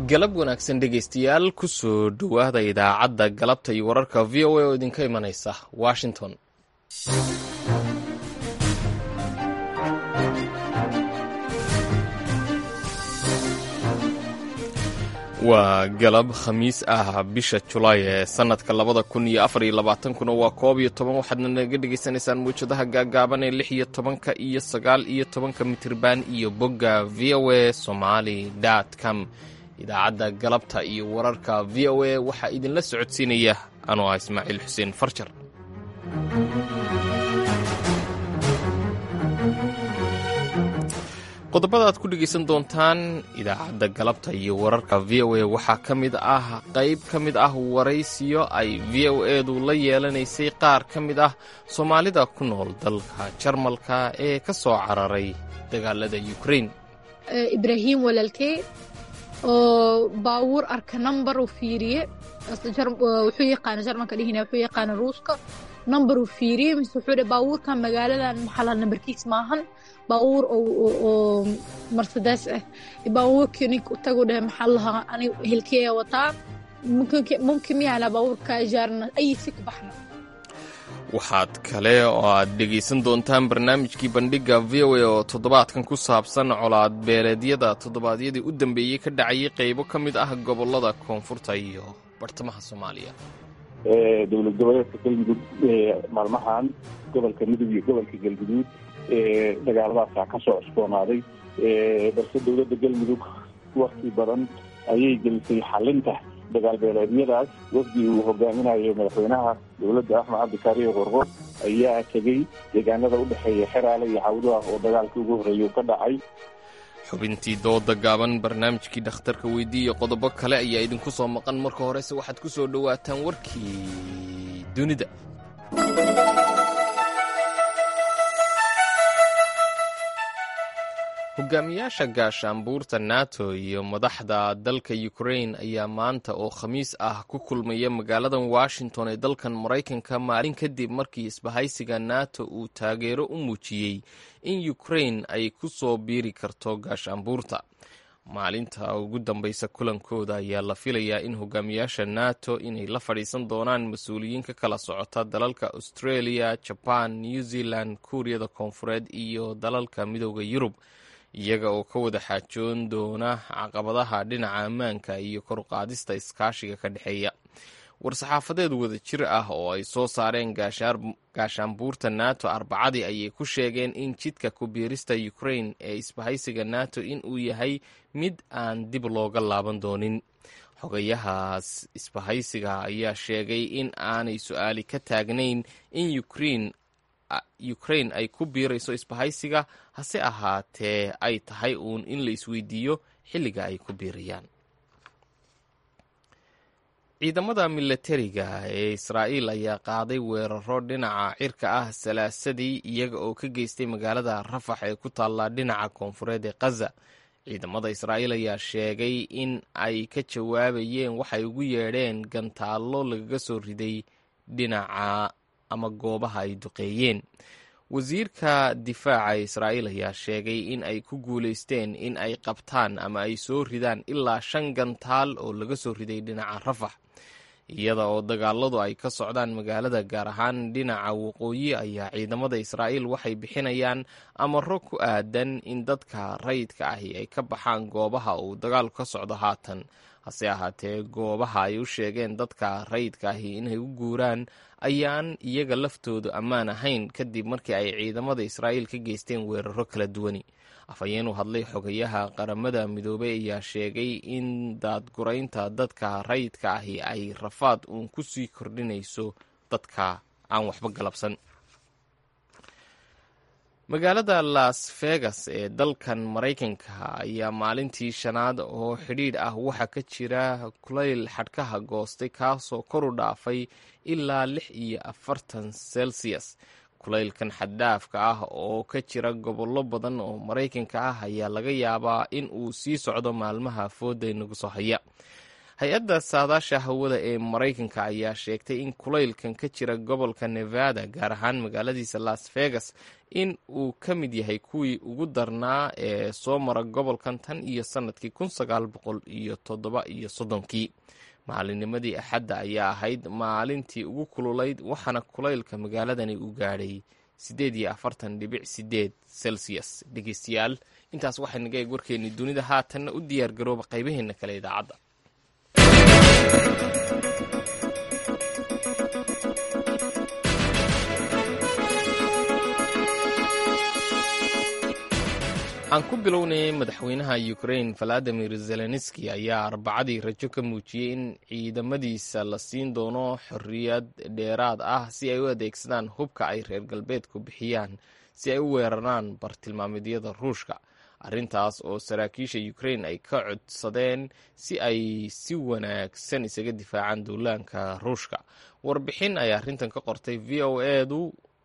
galab wanaagsan dhegaystayaal ku soo dhowaada idaacadda galabta iyo wararka v o a oo idinka imanaysa washington waa galab khamiis ah bisha julaay ee sanadka labada kun iyo afar iyo labaatankuna waa koob iyo toban waxaadna naga dhegaysanaysaan mawjadaha gaagaaban ee lix iyo tobanka iyo sagaal iyo tobanka mitirban iyo bogga v o a somali com idaacadda galabta iyo wararka v o a waxaa idinla socodsiinaya anoo ah ismaaciil xuseen farjar qodobada aad ku dhegaysan doontaan idaacadda galabta iyo wararka v o a waxaa ka mid ah qayb ka mid ah waraysiyo ay v o edu la yeelanaysay qaar ka mid ah soomaalida ku nool dalka jarmalka ee ka soo cararay dagaalada ukrain ibraahim walaalkey oo baawuur arka number uu fiiriye wuxuu yaqaana jarmalka dhihina wuxuu yaqaana ruuska number uu fiiriye mise wuxuu dhe baawuurkan magaaladan maxaa lahaa numberkiis maahan baawuur oo marsedes ah baawuurkii ninka u tagu dheh maxaa lahaa ani hilkeeya wataa mumkin miyaala baawuurka jaarna ayisi ku baxna waxaad kale oo aad dhegaysan doontaan barnaamijkii bandhigga v o a oo toddobaadkan ku saabsan colaad beeleedyada toddobaadyadii u dambeeyey ka dhacayay qaybo ka mid ah gobollada koonfurta iyo bartamaha soomaaliya dowlad goboleedka galmudug maalmahan gobolka mudug iyo gobolka galguduud dagaaladaasaa ka soo cusboonaaday balse dowladda galmudug wakti badan ayay gelisay xalinta dagaal beeleedyadaas wafdi uu hogaaminayo madaxweynaha dowladda axmed cabdikaariyo qorqo ayaa tegey deegaanada u dhexeeya xeraale iyo cawdaha oo dagaalkii ugu horreeyay ka dhacay xubintii dooda gaaban barnaamijkii dhakhtarka weydii iyo qodobo kale ayaa idinku soo maqan marka horese waxaad ku soo dhowaataan warkii dunida hogaamiyaasha gaashaanbuurta nato iyo madaxda dalka ukrain ayaa maanta oo khamiis ah ku kulmaya magaaladan washington ee dalkan maraykanka maalin kadib markii isbahaysiga nato uu taageero u muujiyey in ukrain ay ku soo biiri karto gaashaanbuurta maalinta ugu dambeysa kulankooda ayaa la filayaa in hogaamiyaasha nato inay la fadhiisan doonaan mas-uuliyiin ka kala socota dalalka australia jaban new zealand kuuriyada koonfureed iyo dalalka midooda yurub iyaga oo ka wada xaajoon doona caqabadaha dhinaca ammaanka iyo koruqaadista iskaashiga ka dhexeeya war-saxaafadeed wada jir ah oo ay soo saareen gaashaanbuurta nato arbacadii ayay ku sheegeen in jidka ku biirista ukrain ee isbahaysiga nato inuu yahay mid aan dib looga laaban doonin xogayahaas isbahaysiga ayaa sheegay in aanay su-aali ka taagnayn in ukrein ukrain ay ku biirayso isbahaysiga hase ahaatee ay tahay uun in la isweydiiyo xilliga ay ku biirayaan ciidamada milatariga ee israa'iil ayaa qaaday weeraro dhinaca cirka ah salaasadii iyaga oo ka geystay magaalada rafax ee ku taalla dhinaca koonfureed ee khaza ciidamada israa'iil ayaa sheegay in ay ka jawaabayeen waxay ugu yeedheen gantaallo lagaga soo riday dhinaca ama goobaha ay duqeeyeen wasiirka difaaca israa'iil ayaa sheegay in ay ku guulaysteen in ay qabtaan ama ay soo ridaan ilaa shan gantaal oo laga soo riday dhinaca rafax iyada oo dagaaladu ay ka socdaan magaalada gaar ahaan dhinaca waqooyi ayaa ciidamada israa'iil waxay bixinayaan amaro ku aadan in dadka rayidka ahi ay ka baxaan goobaha uu dagaalku ka socdo haatan hase ahaatee goobaha ay u sheegeen dadka rayidka ahi inay u guuraan ayaan iyaga laftoodu ammaan ahayn kadib markii ay ciidamada israa'iil ka geysteen weeraro kala duwani afhayeen u hadlay xogayaha qaramada midoobey ayaa sheegay in daadguraynta dadka rayidka ahi ay rafaad uun ku sii kordhinayso dadka aan waxba galabsan magaalada las vegas ee dalkan maraykanka ayaa maalintii shanaad oo xidhiidh ah waxaa ka jira kulayl xadhkaha goostay kaasoo kor u dhaafay ilaa lix iyo afartan celsius kulaylkan xaddhaafka ah oo ka jira gobollo badan oo maraykanka ah ayaa laga yaabaa in uu sii socdo maalmaha fooda nagu soo haya hay-adda saadaasha hawada ee maraykanka ayaa sheegtay in kulaylkan ka jira gobolka nevada gaar ahaan magaaladiisa las vegas in uu ka mid yahay kuwii ugu darnaa ee soo mara gobolkan tan iyo sannadkii kun sagaal boqol iyo toddoba iyo soddonkii maalinnimadii axadda ayaa ahayd maalintii ugu kululayd waxaana kulaylka magaaladani u gaadhay siddeed iyo afartan dhibic sideed celsius dhegeystayaal intaas waxay naga eeg warkeennii dunida haatanna u diyaar garooba qaybaheenna kale idaacadda aan ku bilownay madaxweynaha ukrain valadimir zelenski ayaa arbacadii rajo ka muujiyey in ciidamadiisa la siin doono xorriyad dheeraad ah si ay u adeegsadaan hubka ay reer galbeedku bixiyaan si ay u weeraraan bartilmaameedyada ruushka arrintaas oo saraakiisha ukrain ay ka codsadeen si ay si wanaagsan isaga difaacaan duulaanka ruushka warbixin ay arrintan ka qortay v o edu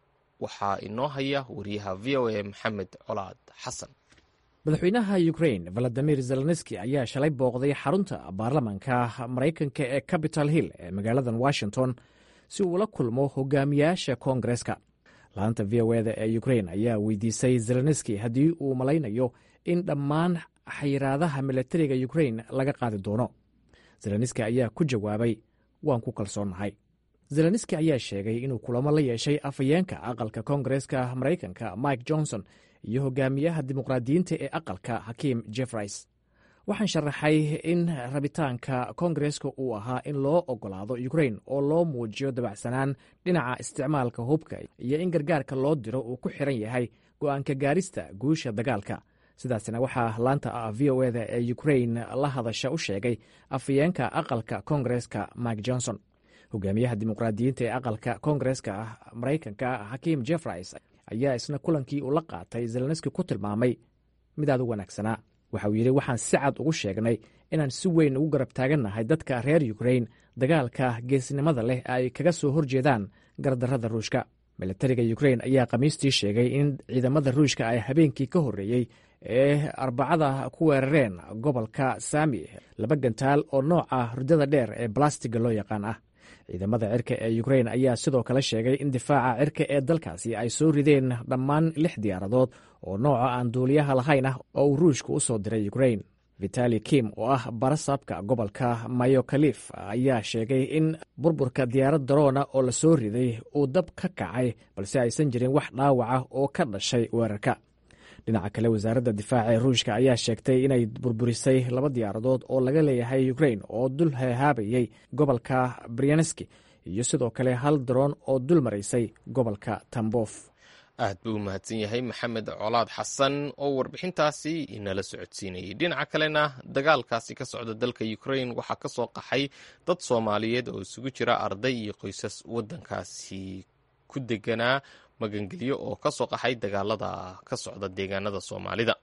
waxaa inoo haya wariyaha v o a maxamed colaad xasan madaxweynaha ukrain valadimir zelenski ayaa shalay booqday xarunta baarlamanka maraykanka ee capital hill ee magaaladan washington si uu ula kulmo hogaamiyaasha koongareska laanta v o eda ee ukrain ayaa weydiisay zelenski haddii uu malaynayo in dhammaan xayiraadaha milatariga ukrain laga qaadi doono zelenski ayaa ku jawaabay waan ku kalsoonnahay zelenski ayaa sheegay inuu kulamo la yeeshay afhayeenka aqalka koongareska maraykanka mike johnson iyo hogaamiyaha dimuqraadiyiinta ee aqalka hakiim jeffreys waxaan sharaxay in rabitaanka koongareska uu ahaa in loo ogolaado ukrain oo loo muujiyo dabacsanaan dhinaca isticmaalka hubka iyo in gargaarka loo diro uu ku xiran yahay go'aanka gaarista guusha dagaalka sidaasna waxaa laanta v o eda ee ukrain la hadasha u sheegay afhayeenka aqalka koongareska mike johnson hogaamiyaha dimuqraadiyiinta ee aqalka koongareska maraykanka hakiim jeffreys ayaa isna kulankii uu la qaatay zelenski ku tilmaamay mid aad u wanaagsanaa waxa uu yidhi waxaan si cad ugu sheegnay inaan si weyn ugu garab taagannahay dadka reer ukrain dagaalka geesnimada leh ay kaga soo horjeedaan gardarrada ruushka milatariga ukrain ayaa khamiistii sheegay in ciidamada ruushka ay habeenkii ka horreeyey ee arbacada ku weerareen gobolka saami laba gantaal oo nooca hurdada dheer ee balastiga loo yaqaan ah ciidamada cirka ee ukrain ayaa sidoo kale sheegay in difaaca cirka ee dalkaasi ay soo rideen dhammaan lix diyaaradood oo nooca aan duuliyaha lahayn ah oo uu ruushka u soo diray ukrain vitali kim oo ah barasaabka gobolka mayokalif ayaa sheegay in burburka diyaarad daroona oo la soo riday uu dab ka kacay balse aysan jirin wax dhaawaca oo ka dhashay weerarka dhinaca kale wasaaradda difaaca ee ruushka ayaa sheegtay inay burburisay laba diyaaradood oo laga leeyahay ukrain oo dul hehaabayay gobolka brianeski iyo sidoo kale hal daroon oo dul maraysay gobolka tambof aad buu u mahadsan yahay maxamed colaad xasan oo warbixintaasi inala socodsiinayay dhinaca kalena dagaalkaasi ka socda dalka ukrain waxaa ka soo qaxay dad soomaaliyeed oo isugu jira arday iyo qoysas waddankaasi ku deganaa magangelyo oo ka soo qaxay dagaalada ka socda deegaanada soomaalida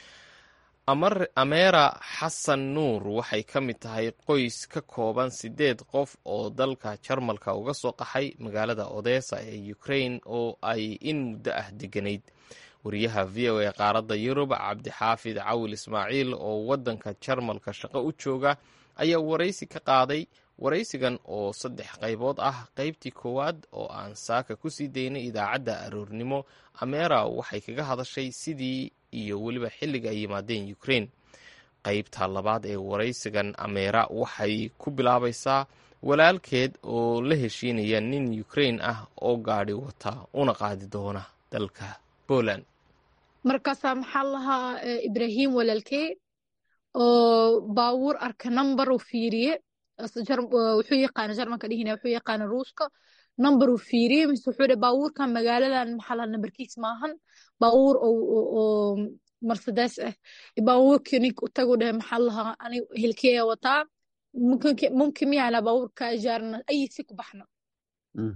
ameera xasan nuur waxay ka mid tahay qoys ka kooban siddeed qof oo dalka jarmalka uga soo qaxay magaalada odesa ee ukrain oo ay in muddo ah deganayd wariyaha v o a qaaradda yurub cabdixaafid cawil ismaaciil oo waddanka jarmalka shaqo u jooga ayaa waraysi ka qaaday waraysigan oo saddex qaybood ah qaybtii koowaad oo aan saaka ku sii daynay idaacadda aroornimo ameera waxay kaga hadashay sidii iyo weliba xilliga ay yimaadeen ukrain qaybta labaad ee waraysigan ameera waxay ku bilaabaysaa walaalkeed oo la heshiinaya nin ukrain ah oo gaadhi wata una qaadi doona dalka poland markaasaa maxaa lahaa ibrahim walaalkee oo baawur arka number uu fiiriye wuxuu yaqaana jarmanka dhihina wuxuu yaqaana ruuska number uu fiiriye mise wuxuu dhe baawurkan magaaladan maxaa lahaa numberkiis maahan baawur oo mercedes ah baawurkii ninka utagu dhehe maxaa lahaa ani hilkeeya wataa mumkin miyana baawurka ajaarna ayi si ku baxna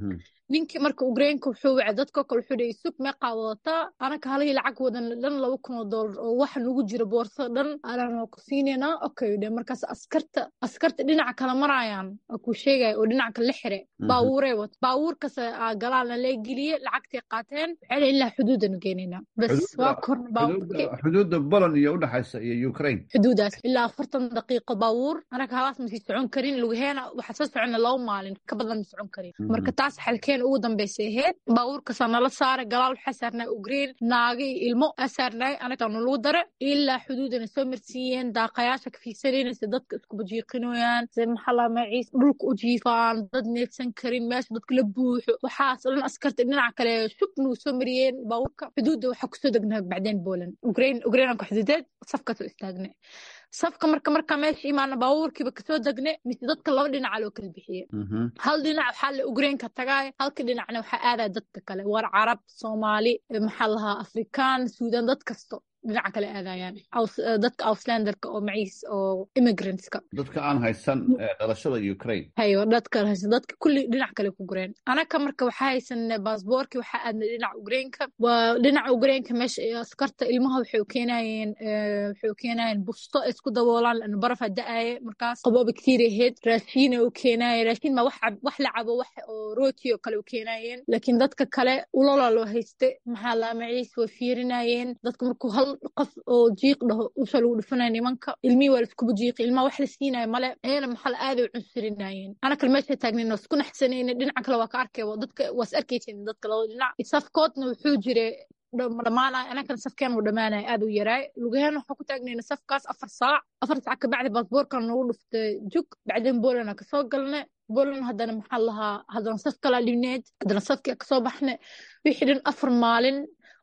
ninkii marka ugreenka wuxuu wacay dadkoo kale wuxuu dhihi sug meeqaa wadataa anaka halihii lacag wadan dhan laba kun oo doolar oo waxa nugu jira boorsada dhan aanan ku siinaynaa okay dhe markaas askarta askarta dhinaca kala maraayaan oo kuu sheegaya oo dhinaca kale la xire baabuurey wata baabuurkas galaalna lee geliye lacagtay qaateen waxay leeyihin ilaa xuduudanu geenaynaa bas waa korna baabuurki xuduudda poland iyo udhexaysa iyo ukraine xuduudaas ilaa afartan daqiiqo baabuur anaga halaas masii socon karin lugaheena waxaa soo socona laba maalin ka badan ma socon karin marka taas xalkeena ugu dambaysay ahayd baabuurkasaa nala saaray galaal waxaa saarnay ugreen naaga iyo ilmo aa saarnay anagaa nalagu dare ilaa xuduudana soo marsiiyeen daaqayaasha ka fiirsanayna se dadka isku bajiiqinoyaan se maxalaa maciis dhulka u jiifaan dad needsan karin meesha dadka la buuxo waxaas dhan askarta dhinaca kale shubnuu soo mariyeen baabuurka xuduudda waxaa kusoo degnaa bacdeen poland ugreen ugreenanka xuduudeed safkaasoo istaagnay safka marka markaa meesha imaana baabuurkiiba kasoo degne mise dadka laba dhinaca loo kala bixiye hal dhinac waxaa la ugreenka tagaaya halka dhinacna waxaa aadaya dadka kale war carab soomaali maxaa lahaa afrikaan suudan dad kasto dhinaca kale aadayaan dadka auslanderka oo maciis oo immigrantska dadka aan haysan dhalashada ukraine hayo dadka haysan dadka kulli dhinac kale ku gureen anaka marka waxaa haysanay baasboorki waxaa aadnay dhinaca ugreenka waa dhinaca ugreenka meesha askarta ilmaha waxay u keenayeen waxay u keenayeen busto ay isku daboolaan lana barafa da-aaye markaas qabo bacteria ahayd raashiina u keenaayeen raashiin ma wax wax la cabo wax oo rooti oo kale u keenaayeen laakiin dadka kale ulola loo hayste maxaa laa maciis way fiirinayeen dadka markuu hal qof oo jiiq dhaho usha lagu dhufanaya nimanka ilmihii waa laiskuba jiiqi ilmaha wax la siinaya male ayana maxaa aaday u cunsurinayeen ana kale meesha taagnayn waa isku naxsanayna dhinaca kale waa ka arkay dadka waas arkaysin dadka labada dhinac safkoodna wuxuu jiray dhamaanay anakan safkeen uu dhamaanaya aad u yaraay lugaheen waxaa ku taagnayna safkaas afar saac afar saac kabacdi baasboorkan nagu dhuftay jug bacdeen bolana kasoo galnay bolan haddana maxaa lahaa haddana saf kalaa dhibneed haddana safkia kasoo baxnay wixii dhan afar maalin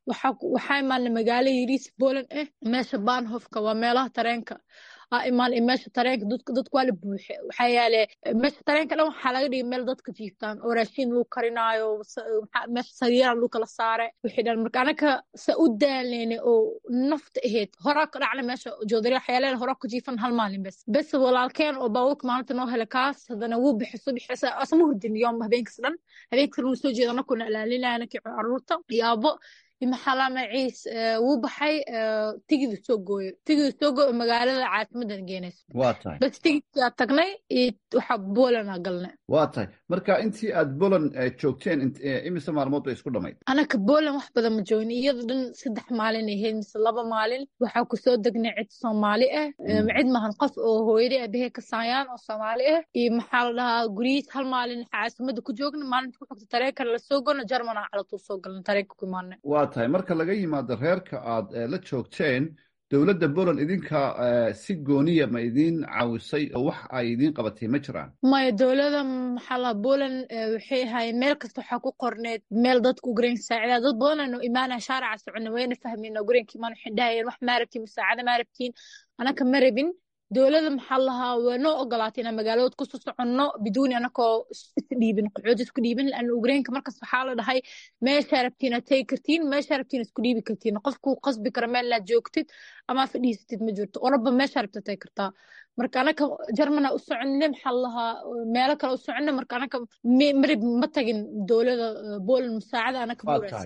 waxaa imaanay magaalo yariis boland ah meesha baanhofka waa meelaha tareenka aa imaan meesha tareenka dadku waa la buuxe waxaa yaale meesha tareenka dhan waxaa laga dhigay meel dadka jiiftaan oo raashiin lagu karinaayo meesha sariiraan lagu kala saare wixii dhan marka anaka sa u daalneyne oo nafta ahayd horaa ka dhacna meesha joodari waxyaaleen horaa ku jiifan hal maalin bes bes walaalkeen oo baabuurka maalinta noo hele kaas haddana wuu bixiso bixisa asma hurdin yoom habeenkas dhan habeenkas wuu soo jeeda anakuna ilaalinaya anakii caruurta iyo aabo maxala maciis wuu baxay tigidu soo gooyo tigidu soo gooyo magaalada caasimadan geenayso waa tahay bas tigidkaa tagnay iyo waxaa bolana galnay waa tahay marka intii aad boland joogteen imise maalmood bay isku dhamayd anaka boland wax badan ma joogin iyada dhan saddex maalin ahayd mise laba maalin waxaa kusoo degnay cid soomaali ah cid mahan qof oo hooyadii aabahee ka saayaan oo soomaali ah iyo maxaa la dhahaa guryihiis hal maalin caasimada ku joogna maalinta ku xigta tareenkana lasoo golna jarmana calatuu soo galna tareenka ku imaanay waa tahay marka laga yimaado reerka aad la joogteen dowladda poland idinka si gooniya ma idiin caawisay oo wax ay idiin qabatay ma jiraan maya dowladda maxaa laha poland waxay ahaayeen meel kasta waxaa ku qorneed meel dadka ugreenka saacida dad badanano imaanaya shaaraca socona wayna fahmeen ugreenka imaan waxay dhahayeen wax maa rabtiin musaacada maa rabtiin anaka ma rabin dowladda maxaa lahaa waa noo ogolaatay inaan magaaladood kusoo soconno biduuni anakoo isdhiibin qaxood isku dhiibin laana ugreenka markaas waxaa la dhahay meeshaa rabtiin aad tegi kartiin meeshaa rabtiin isku dhiibi kartiin qofkuu qasbi kara meel inaad joogtid ama fadhiisatid ma jirto oraba meeshaa rabta tegi kartaa marka anaka jarmana u soconne maxaa lahaa meelo kale u soconne marka anaka marib ma tagin dowladda poland musaacada anaka buurays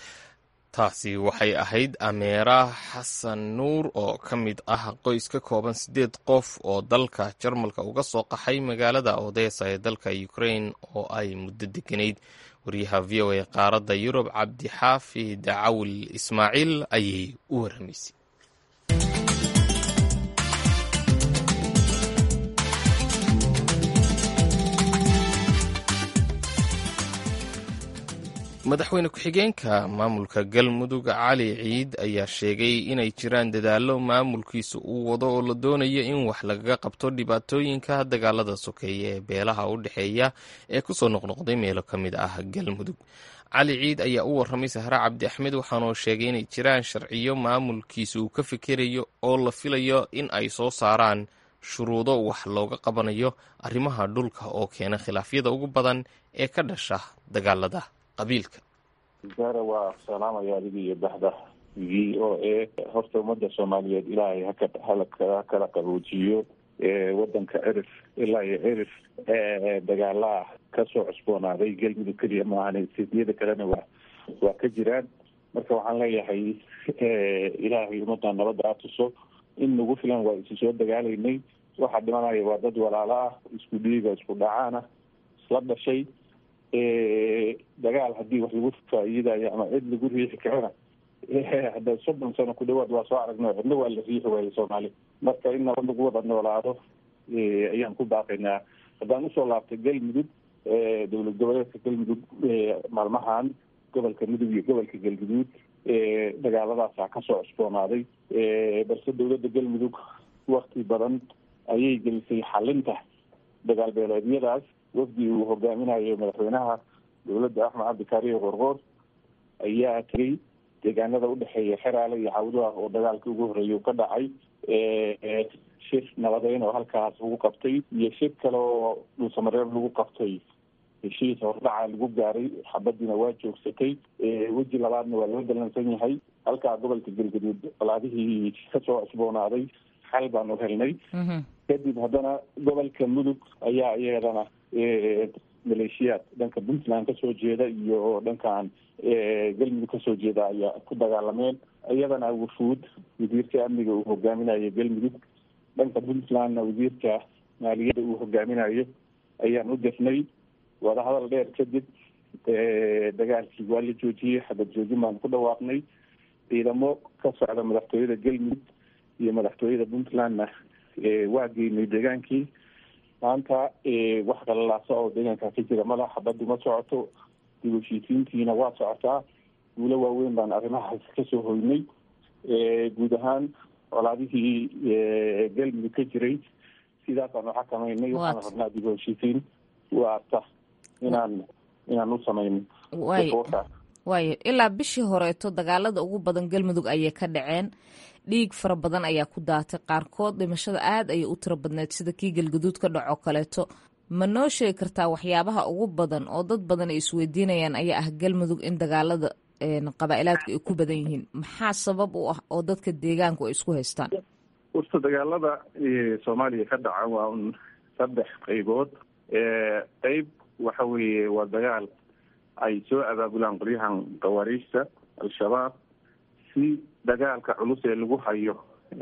taasi waxay ahayd ameera xasan nuur oo ka mid ah qoys ka kooban siddeed qof oo dalka jarmalka uga soo qaxay magaalada odesa ee dalka ukrain oo ay muddo deganayd wariyaha v o a qaaradda yurub cabdixaafi dacawil ismaaciil ayay u waramaysay madaxweyne ku-xigeenka maamulka galmudug cali ciid ayaa sheegay inay jiraan dadaallo maamulkiisa uu wado oo la doonayo in wax lagaga qabto dhibaatooyinka dagaalada sokeeye ee beelaha u dhexeeya ee kusoo noqnoqday meelo ka mid ah galmudug cali ciid ayaa u warramay sahre cabdi axmed waxaanuu sheegay inay jiraan sharciyo maamulkiisa uu ka fikerayo oo la filayo in ay soo saaraan shuruudo wax looga qabanayo arrimaha dhulka oo keena khilaafyada ugu badan ee ka dhasha dagaalada zara waa salaamaya adiga iyo baxda v o a horta ummadda soomaaliyeed ilaahay haka hala kala qaboojiyo wadanka cirif ilaa iyo cirif dagaalaa kasoo cusboonaaday galmudug keliya maahan siyada kalena waa waa ka jiraan marka waxaan leeyahay ilaahay ummadda nabadda a tuso in nagu filan waa isu soo dagaalaynay waxaa dhimanaya waa dad walaalo ah isku dhiiga isku dhacaan ah isla dhashay dagaal haddii wax lagu faa'iidayo ama cid lagu riixi karana hadda soddon sano ku dhawaad waa soo aragno cidna waa la riixi waaye soomaali marka in nabad lagu wada noolaado ayaan ku baaqaynaa haddaan usoo laabtay galmudug dowlad goboleedka galmudug maalmahan gobolka mudug iyo gobolka galguduud dagaaladaasa kasoo cusboonaaday balse dowladda galmudug wakti badan ayay gelisay xalinta dagaal beeleedyadaas wafdi uu hogaaminayo madaxweynaha dowladda axmed cabdikaariyo qorqoor ayaa tegay deegaanada udhexeeya xeraale iyo cawdaha oo dagaalka ugu horreeya ka dhacay shir nabadeyn oo halkaas lagu qabtay iyo shir kale oo dhulsamareeb lagu qabtay heshiis hordhaca lagu gaaray xabadiina waa joogsatay weji labaadna waa loo dalansan yahay halkaa gobolka galgaduud colaadihii kasoo cusboonaaday xal baanu helnay kadib haddana gobolka mudug ayaa iyadana maleeshiyaad dhanka puntland kasoo jeeda iyo dhankan galmudug kasoo jeeda ayaa ku dagaalameen iyadana wufuud wasiirka amniga uu hogaaminayo galmudug dhanka puntlandna wasiirka maaliyadda uu hogaaminayo ayaan u dirnay wadahadal dheer kadib dagaalkii waa la joojiyey xabad joojin baan ku dhawaaqnay ciidamo ka socda madaxtooyada galmudug iyo madaxtooyada puntlandna waa geynay deegaankii maanta wax qalalaasa oo deegaankaa ka jira madax xabaddu ma socoto dib heshiisiintiina waa socotaa guulo waaweyn baan arrimahaas kasoo hoynay guud ahaan colaadihii galmudug ka jiray sidaasaan u xakamaynay waxaan rabnaa dib heshiisiin waata inaan inaan u samayno waayo ilaa bishii horeeto dagaalada ugu badan galmudug ayay ka dhaceen dhiig fara badan ayaa ku daatay qaarkood dhimashada aad ayay u tiro badneed sida kii galguduud ka dhaco kaleeto ma noo sheegi kartaa waxyaabaha ugu badan oo dad badan ay isweydiinayaan ayaa ah galmudug in dagaalada qabaa'ilaadku ay ku badan yihiin maxaa sabab u ah oo dadka deegaanku ay isku haystaan horta dagaalada soomaaliya ka dhaca waa un saddex qaybood qeyb waxa weeye waa dagaal ay soo abaabulaan qolyahan khawaariijta al-shabaab si dagaalka culus ee lagu hayo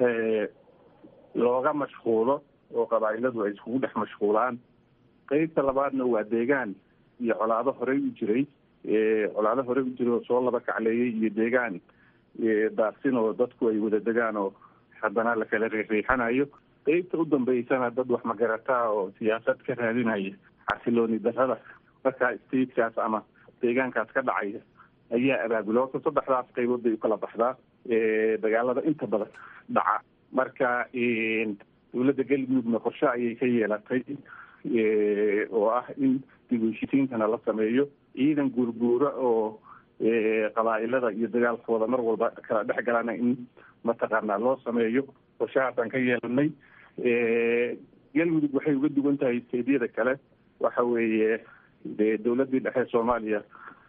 looga mashquulo oo qabaa'iladu ay iskugu dhex mashquulaan qeybta labaadna waa deegaan iyo colaado horey u jiray colaado horey u jiray oo soo laba kacleeyay iyo deegaan daaqsin oo dadku ay wada degaan oo haddana la kala riixriixanayo qeybta u dambeysana dad wax magarataa oo siyaasad ka raadinaya xasilooni darrada markaa statekaas ama deegaankaas ka dhacaya ayaa abaabula horta saddexdaas qaybood bay ukala baxdaa dagaalada inta badan dhaca marka dowladda galmudugna qorshe ayay ka yeelatay oo ah in dib heshisiintana la sameeyo ciidan guurguura oo qabaa'ilada iyo dagaalkooda mar walba kala dhex galana in mataqaanaa loo sameeyo qorshahaasaan ka yeelanay galmudug waxay uga duwan tahay steedyada kale waxa weeye dee dowladdii dhexe soomaaliya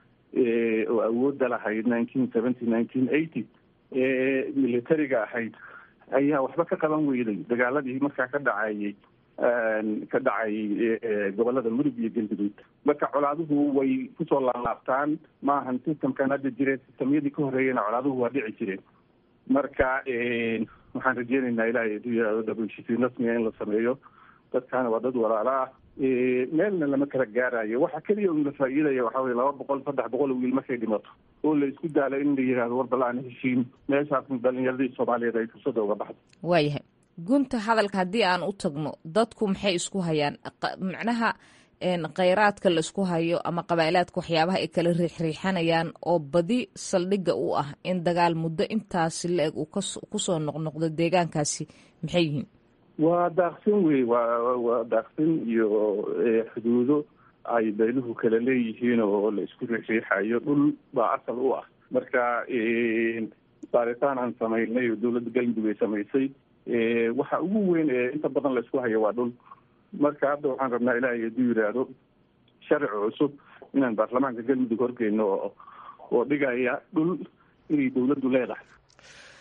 oo awoodda lahayd nineteen seventy nineteen eighty militariga ahayd ayaa waxba ka qaban weyday dagaaladii markaa ka dhacayay ka dhacayay gobolada mudug iyo galguduud marka colaaduhu way kusoo laalaabtaan maahan systemkan hadda jire systemyadii ka horreeyana colaaduhu waa dhici jireen marka waxaan rajeynaynaa ilaahay haduu yihahdo dhabuheshiisiin rasmiga in la sameeyo dadkaana waa dad walaalo ah meelna lama kala gaarayo waxa keliya un la faa'iidaya waxa weye laba boqol saddex boqol wiil markay dhimato oo la isku daalo in la yihahdo war bal aan heshiin meeshaasna dhalinyaradii soomaaliyeed ay fursada uga baxdo waayahay gunta hadalka haddii aan u tagno dadku maxay isku hayaan macnaha kheyraadka la isku hayo ama qabaa'ilaadka waxyaabaha ay kala riixriixanayaan oo badi saldhigga u ah in dagaal muddo intaasi la-eg uu kusoo noqnoqdo deegaankaasi maxay yihiin waa daaqsin wey waa waa daaqsin iyo xuduudo ay beeluhu kala leeyihiin oo la isku riixriixayo dhul baa asal u ah marka baaritaan aan samaynay oo dowladda galmudug ay samaysay waxa ugu weyn ee inta badan la isku hayo waa dhul marka hadda waxaan rabnaa ilaahay hadduu yidhaahdo sharci cusub inaan baarlamaanka galmudug horgeyno oo oo dhigaya dhul inay dowladdu leedahay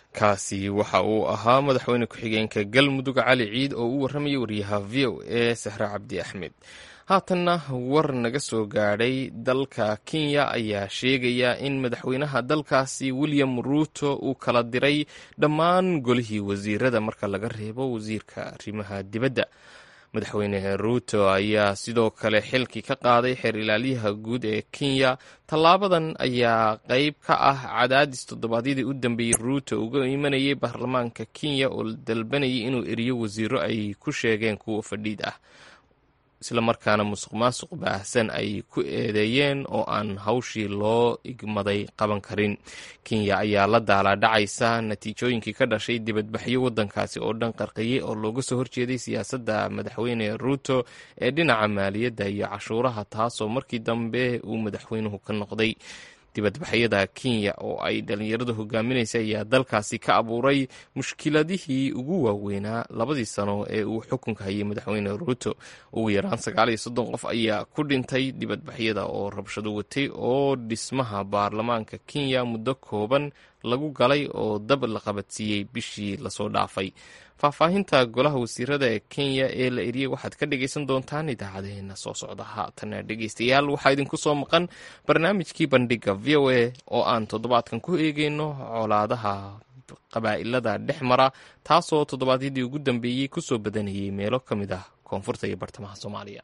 kaasi waxa uu ahaa madaxweyne ku-xigeenka galmudug cali ciid oo u warramayay wariyaha v o e sahre cabdi axmed haatanna war naga soo gaadhay dalka kenya ayaa sheegaya in madaxweynaha dalkaasi william ruuto uu kala diray dhammaan golihii wasiirada marka laga reebo wasiirka arrimaha dibadda madaxweyne ruuto ayaa sidoo kale xilkii ka qaaday xeer ilaaliyaha guud ee kenya tallaabadan ayaa qeyb ka ah cadaadis toddobaadyadii u dambeeyey ruuto uga imanayay baarlamaanka kenya oo dalbanayay inuu eriyo wasiiro ay ku sheegeen kuwa fadhiid ah islamarkaana musuq maasuq baahsan ay ku eedeeyeen oo aan hawshii loo igmaday qaban karin kenya ayaa la daalaadhacaysa natiijooyinkii ka dhashay dibadbaxyo waddankaasi oo dhan qarqiyey oo looga soo horjeeday siyaasadda madaxweyne ruuto ee dhinaca maaliyadda iyo cashuuraha taasoo markii dambe uu madaxweynuhu ka noqday dibadbaxyada kenya oo ay dhalinyaradu hogaaminaysa ayaa dalkaasi ka abuuray mushkiladihii ugu waaweynaa labadii sano ee uu xukunka hayay madaxweyne ruuto ugu yaraan sagaal iyo soddon qof ayaa ku dhintay dibadbaxyada oo rabshado watay oo dhismaha baarlamaanka kenya muddo kooban lagu galay oo dab la qabadsiiyey bishii lasoo dhaafay faahfaahinta golaha wasiirada ee kenya ee la eriyey waxaad ka dhegaysan doontaan idaacadeena soo socda haatana dhegaystayaal waxaa idinku soo maqan barnaamijkii bandhiga v o a oo aan toddobaadkan ku eegeyno colaadaha qabaa'ilada dhex mara taasoo toddobaadyadii ugu dambeeyey kusoo badanayay meelo ka mid ah koonfurta iyo bartamaha soomaaliya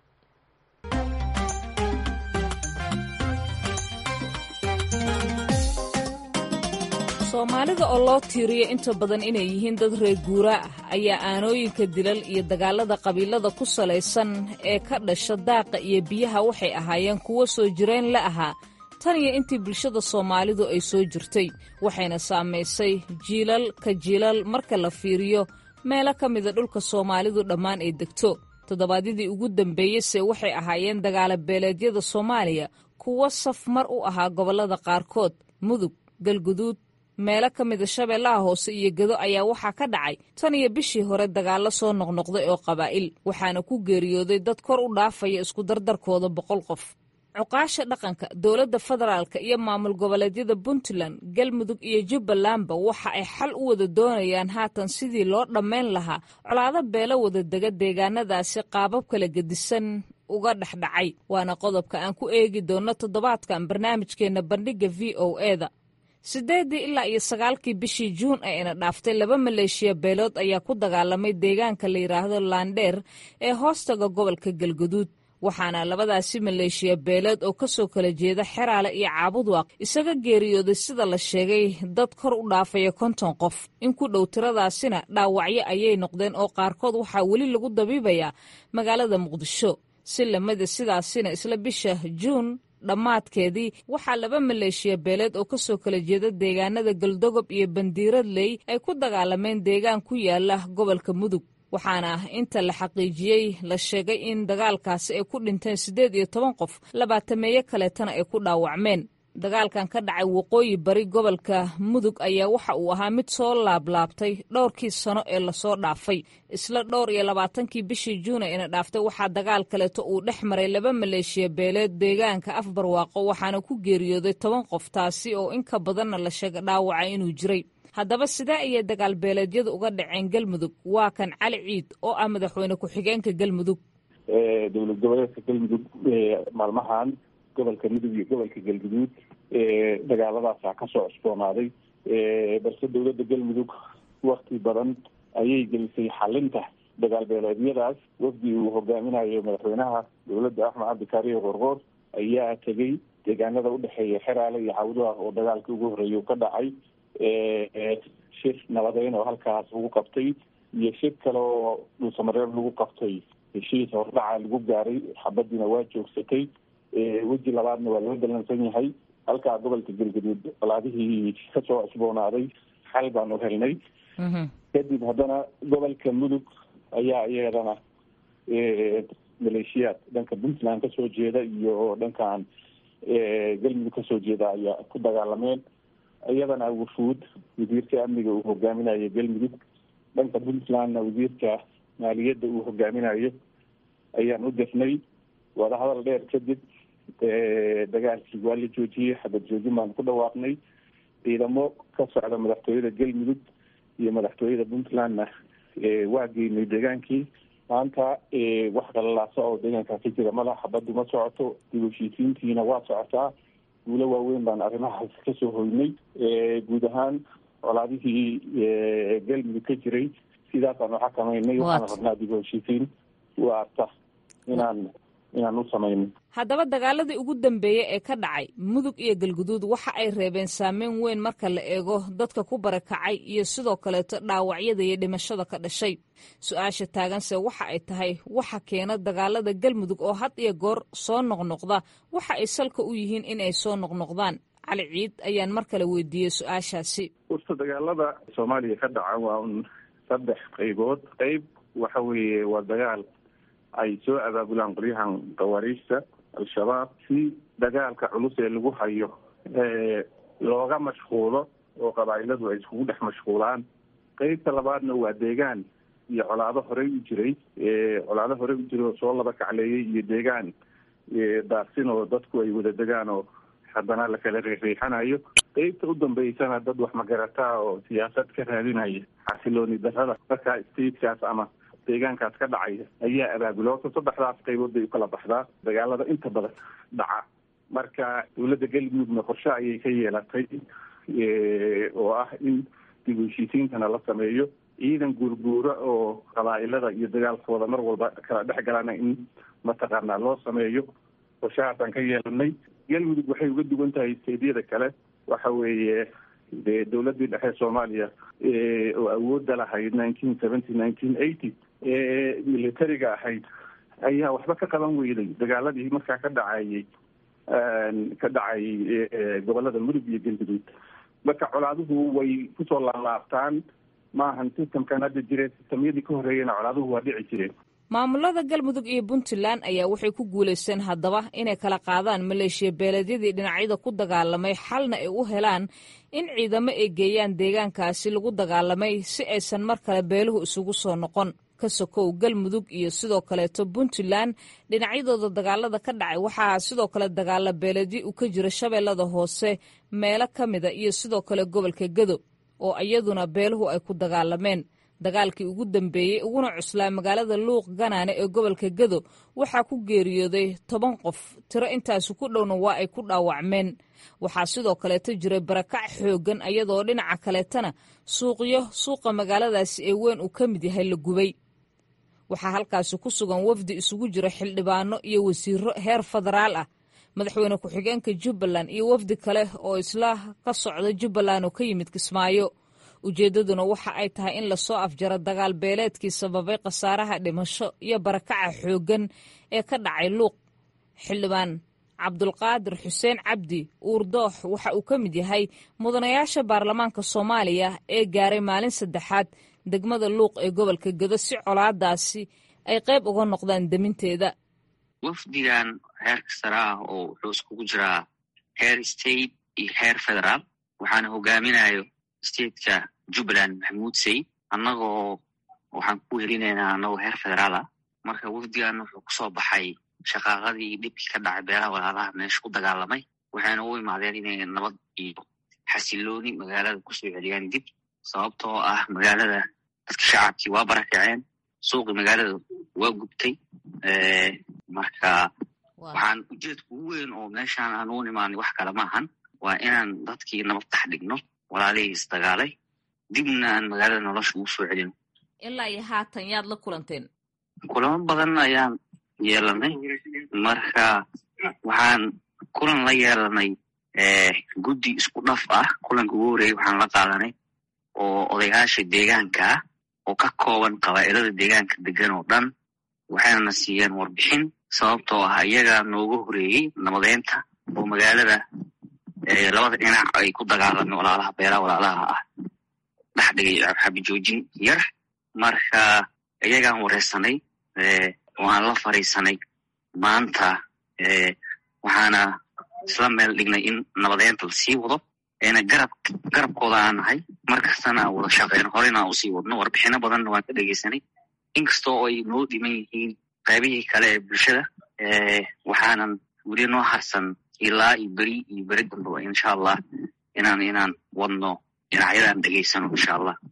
soomaalida oo loo tiiriyo inta badan inay yihiin dad reer guuraa ah ayaa aanooyinka dilal iyo dagaalada qabiilada ku salaysan ee ka dhasha daaqa iyo biyaha waxay ahaayeen kuwo soo jireen la ahaa tan iyo intii bulshada soomaalidu ay soo jirtay waxayna saamaysay jiilal ka jiilal marka la fiiriyo meelo ka mida dhulka soomaalidu dhammaan ay degto toddobaadyadii ugu dambeeyeyse waxay ahaayeen dagaala beeleedyada soomaaliya kuwo saf mar u ahaa gobollada qaarkood mudug galguduud meelo ka mida shabeellaha hoose iyo gedo ayaa waxaa ka dhacay tan iyo bishii hore dagaallo soo noqnoqday oo qabaa'il waxaana ku geeriyooday dad kor u dhaafaya isku dardarkooda boqol qof cuqaasha dhaqanka dowladda federaalka iyo maamul goboleedyada puntland galmudug iyo jubbalandba waxa ay xal u wada doonayaan haatan sidii loo dhammayn lahaa colaado beelo wada dega deegaanadaasi qaabab kala gedisan uga dhexdhacay waana qodobka aan ku eegi doonno toddobaadkan barnaamijkeenna bandhigga v o eda siddeeddii ilaa iyo sagaalkii bishii juun ee ina dhaaftay laba maleeshiya beelood ayaa ku dagaalamay deegaanka la yidhaahdo laandheer ee hoostaga gobolka galguduud waxaana labadaasi maleeshiya beeleed oo ka soo kala jeeda xeraale iyo caabudwaaq isaga geeriyooday sida la sheegay dad kor u dhaafaya konton qof in ku dhow tiradaasina dhaawacyo ayay noqdeen oo qaarkood waxaa weli lagu dabiibayaa magaalada muqdisho si lamida sidaasina isla bisha juun dhammaadkeedii waxaa laba maleeshiya beeleed oo ka soo kala jeeda deegaanada galdogob iyo bandiiradley ay ku dagaalameen deegaan ku yaala gobolka mudug waxaana inta la xaqiijiyey la sheegay in dagaalkaasi ay ku dhinteen siddeed iyo toban qof labaatameeyo kaleetana ay ku dhaawacmeen dagaalkan ka dhacay waqooyi bari gobolka mudug ayaa waxa uu ahaa mid soo laablaabtay dhowrkii sano ee lasoo dhaafay isla dhowr iyo labaatankii bishii juuna ina dhaaftay waxaa dagaal kaleeto uu dhex maray laba maleeshiya beeleed deegaanka afbarwaaqo waxaana ku geeriyooday toban qof taasi oo in ka badanna la sheega dhaawaca inuu jiray haddaba sidee ayay dagaal beeleedyadu uga dhaceen galmudug waa kan cali ciid oo ah madaxweyne ku-xigeenka galmudug dowlad goboleedka galmudug maalmahan gobolka mudug iyo gobolka galguduud dagaaladaasaa kasoo cusboonaaday balse dowladda galmudug wakti badan ayay gelisay xalinta dagaal beeleedyadaas wafdi uu hogaaminayo madaxweynaha dowladda axmed cabdikaariyo qorqoor ayaa tegey deegaanada udhexeeya xeraale iyo cawdaha oo dagaalkii ugu horreeyay ka dhacay shir nabadeyn oo halkaas lagu qabtay iyo shir kale oo dhulsamareeb lagu qabtay heshiis hordhaca lagu gaaray xabadiina waa joogsatay weji labaadna waa loo dalansan yahay halkaa gobolka galgaduud colaadihii kasoo cusboonaaday xal baanu helnay kadib haddana gobolka mudug ayaa iyadana maleeshiyaad dhanka puntland kasoo jeeda iyo dhankan galmudug kasoo jeeda ayaa ku dagaalameen iyadana wufuud wasiirka amniga uu hogaaminayo galmudug dhanka puntlandna wasiirka maaliyadda uu hogaaminayo ayaan u dirnay wadahadal dheer kadib dagaalkii waa la joojiyey xabad joojin baanu ku dhawaaqnay ciidamo ka socda madaxtooyada galmudug iyo madaxtooyada puntlandna waa geynay deegaankii maanta wax qalalaasa oo deegaankaa ka jira mala xabaddu ma socoto dib heshiisiintiina waa socotaa guulo waaweyn baan arrimahaas kasoo hoynay guud ahaan colaadihii galmudug ka jiray sidaasaan u xakamaynay waxaan rabnaa dib heshiisiin waarta inaan inaan u samayno haddaba dagaaladii ugu dambeeyey ee ka dhacay mudug iyo galguduud waxa ay reebeen saameyn weyn marka la eego dadka ku barakacay iyo sidoo kaleeto dhaawacyada iyo dhimashada ka dhashay su-aasha taaganse waxa ay tahay waxa keena dagaalada galmudug oo had iyo goor soo noqnoqda waxa ay salka u yihiin in ay soo noqnoqdaan cali ciid ayaan mar kale weydiiyey su-aashaasi urta dagaalada soomaaliya ka dhaca waa un saddex qaybood qayb waxa weeye waa dagaal ay soo abaabulaan qolyahan khawaariijta al-shabaab si dagaalka culus ee lagu hayo looga mashquulo oo qabaa'iladu ay iskugu dhex mashquulaan qeybta labaadna waa deegaan iyo colaado horey u jiray colaado horey u jiray oo soo laba kacleeyay iyo deegaan daaqsin oo dadku ay wada degaan oo haddana lakala riixriixanayo qeybta u dambeysana dad wax magarataa oo siyaasad ka raadinaya xasilooni darrada markaa statekaas ama deegaankaas ka dhacaya ayaa abaabula horta saddexdaas qaybood bay ukala baxdaa dagaalada inta badan dhaca marka dowladda galmudugna qorshe ayay ka yeelatay oo ah in dib u heshiisiintana la sameeyo ciidan guurguura oo qabaa'ilada iyo dagaalkooda mar walba kala dhex galana in mataqaanaa loo sameeyo qorshahaasaan ka yeelanay galmudug waxay uga duwan tahay steedyada kale waxa weeye dee dowladdii dhexe soomaaliya oo awoodda lahayd nineteen seventy nineteen eighty ee militariga ahayd ayaa waxba ka qaban weyday dagaaladii markaa ka dhacayay ka dhacay gobolada mudug iyo galguduud marka colaaduhu way kusoo laalaabtaan maahan systemkan hadda jireen systemyadii ka horreeyena colaaduhu waa dhici jireen maamulada galmudug iyo puntland ayaa waxay ku guulaysteen haddaba inay kala qaadaan maleeshiya beeleedyadii dhinacyada ku dagaalamay xalna ay u helaan in ciidamo ay geeyaan deegaankaasi lagu dagaalamay si aysan mar kale beeluhu isugu soo noqon ka sokow galmudug iyo sidoo kaleeto puntland dhinacyadooda dagaalada ka dhacay waxaa sidoo kale dagaala beeleedyo u ka jira shabeellada hoose meelo ka mida iyo sidoo kale gobolka gedo oo iyaduna beeluhu ay ku dagaalameen dagaalkii ugu dambeeyey uguna cuslaa magaalada luuq ganaane ee gobolka gedo waxaa ku geeriyooday toban qof tiro intaasi ku dhowna waa ay ku dhaawacmeen waxaa sidoo kaleeto jiray barakac xooggan iyadoo dhinaca kaleetana suuqyo suuqa magaaladaasi ee weyn uu ka mid yahay la gubay waxaa halkaasi ku sugan wafdi isugu jira xildhibaano iyo wasiiro heer federaal ah madaxweyne ku-xigeenka jubbaland iyo wafdi kale oo isla ka socda jubbaland oo ka yimid kismaayo ujeeddaduna waxa ay tahay in lasoo afjaro dagaal beeleedkii sababay khasaaraha dhimasho iyo barakaca xooggan ee ka dhacay luuq xildhibaan cabdulqaadir xuseen cabdi uurdoox waxa uu ka mid yahay mudanayaasha baarlamaanka soomaaliya ee gaaray maalin saddexaad degmada luuq ee gobolka gedo si colaadaasi ay qayb uga noqdaan deminteeda wafdigan heerka sare ah oo wuxuu iskugu jiraa heer state iyo heer federaal waxaana hogaaminayo stateka jubbaland maxamuud sayid annagoo waxaan ku helinaynaa annagoo heer federaal ah marka wafdigan wuxuu kusoo baxay shaqaaqadii dhibkii ka dhacay beelaha walaalaha meesha ku dagaalamay waxayna u imaadeen inay nabad iyo xasilooni magaalada kusoo celiyaan dib sababtoo ah magaalada dadka shacabkii waa barakaceen suuqii magaalada waa gubtay marka waxaan ujeedka ugu weyn oo meeshaan aan u imaanay wax kale maahan waa inaan dadkii nabad tax dhigno walaalihii isdagaalay dibna aan magaalada nolosha ugu soo celino ilaa iyo haatan yaad la kulanteen kulamo badan ayaan yeelanay marka waxaan kulan la yeelanay guddi isku dhaf ah kulanka ugu horeeyey waxaan la qaadanay oo odayaasha deegaanka ah oo ka kooban qabaa'ilada deegaanka degan oo dhan waxayna siiyeen warbixin sababtoo ah iyagaa nooga horeeyey nabadeynta oo magaalada labada dhinac ay ku dagaalamay walaalaha beelaha walaalaha ah dhex dhigay xabijoojin yar marka iyagaan wareysanay waan la fariisanay maanta waxaana isla meel dhignay in nabadeynta lasii wado eena garab garabkooda aan nahay markastana aan wada shaqeyno horena aan usii wadno warbixino badanna waan ka dhegeysanay inkastoo ay noo dhiman yihiin qaybihii kale ee bulshada waxaanan weli noo harsan ilaa iyo beri iyo beri dambaba insha allah inaan inaan wadno dhinacyadaan dhegeysano insha allah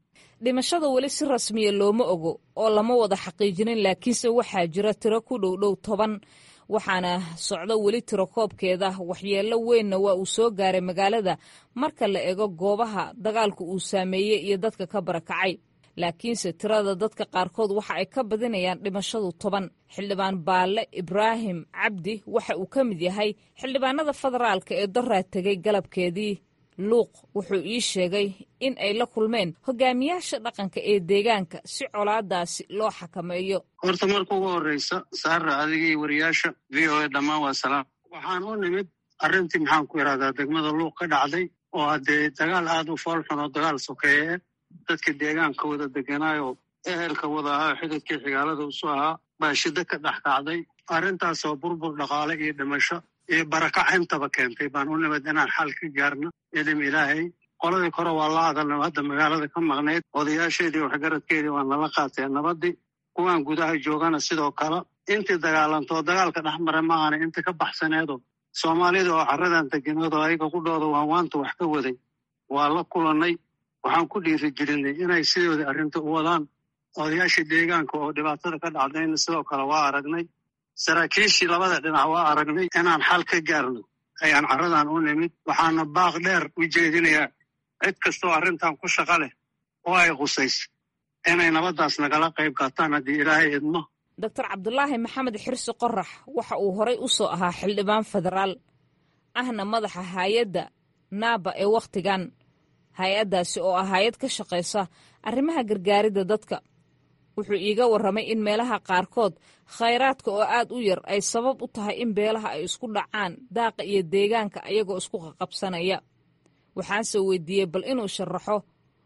dhimashada weli si rasmiya looma ogo oo lama wada xaqiijinin laakiinse waxaa jira tiro ku dhow dhow toban waxaana socdo weli tiro koobkeeda waxyeello weynna waa uu soo gaaray magaalada marka la ego goobaha dagaalku uu saameeyey iyo dadka ka barakacay laakiinse tirada dadka qaarkood waxa ay ka badinayaan dhimashadu toban xildhibaan baalle ibraahim cabdi waxa uu ka mid yahay xildhibaanada federaalka ee doraa tegay galabkeedii luuq wuxuu ii sheegay in ay la kulmeen hogaamiyaasha dhaqanka ee deegaanka si colaadaasi loo xakameeyo horta marka ugu horreysa saara adigii wariyaasha v o a dhammaan waa salaam waxaan u nimid arrintii maxaan ku idhahdaa degmada luuq ka dhacday oo haddee dagaal aad u foolxun oo dagaal sokeeye dadka deegaanka wada deganaayo ehelka wada ahaa xididkii xigaalada usu ahaa baa shiddo ka dhex kacday arrintaasoo burbur dhaqaale iyo dhimasho iyo barakac intaba keentay baan u nimid inaan xal ka gaarno idim ilaahay qoladii kore waa la hadalna hadda magaalada ka maqnayd odayaasheedii waxgaradkeedii waa nala qaateen nabadii kuwaan gudaha joogana sidoo kale intii dagaalantoo dagaalka dhex mara maahana inta ka baxsaneedo soomaalida oo carradan degeneed oo ayaga qudhooda waan waanta wax ka waday waa la kulannay waxaan ku dhiiri gelinay inay sidoodii arrinta u wadaan odayaashii deegaanka oo dhibaatada ka dhacdayna sidoo kale waa aragnay saraakiishii labada dhinac waa aragnay inaan xal ka gaarno ayaan carradan u nimid waxaana baaq dheer u jeedinayaa cid kastoo arrintan ku shaqa leh oo ay khusayso inay nabaddaas nagala qayb qaataan haddii ilaahay idmo doctor cabdulaahi maxamed xirsi qorax waxa uu horay u soo ahaa xildhibaan federaal ahna madaxa hay-adda naaba ee wakhtigan hay-addaasi oo ah hay-ad ka shaqaysa arrimaha gargaaridda dadka wuxuu iiga warramay in meelaha qaarkood khayraadka oo aad u yar ay sabab u tahay in beelaha ay isku dhacaan daaqa iyo deegaanka ayagoo isku qaqabsanaya waxaanse weydiiyey bal inuu sharaxo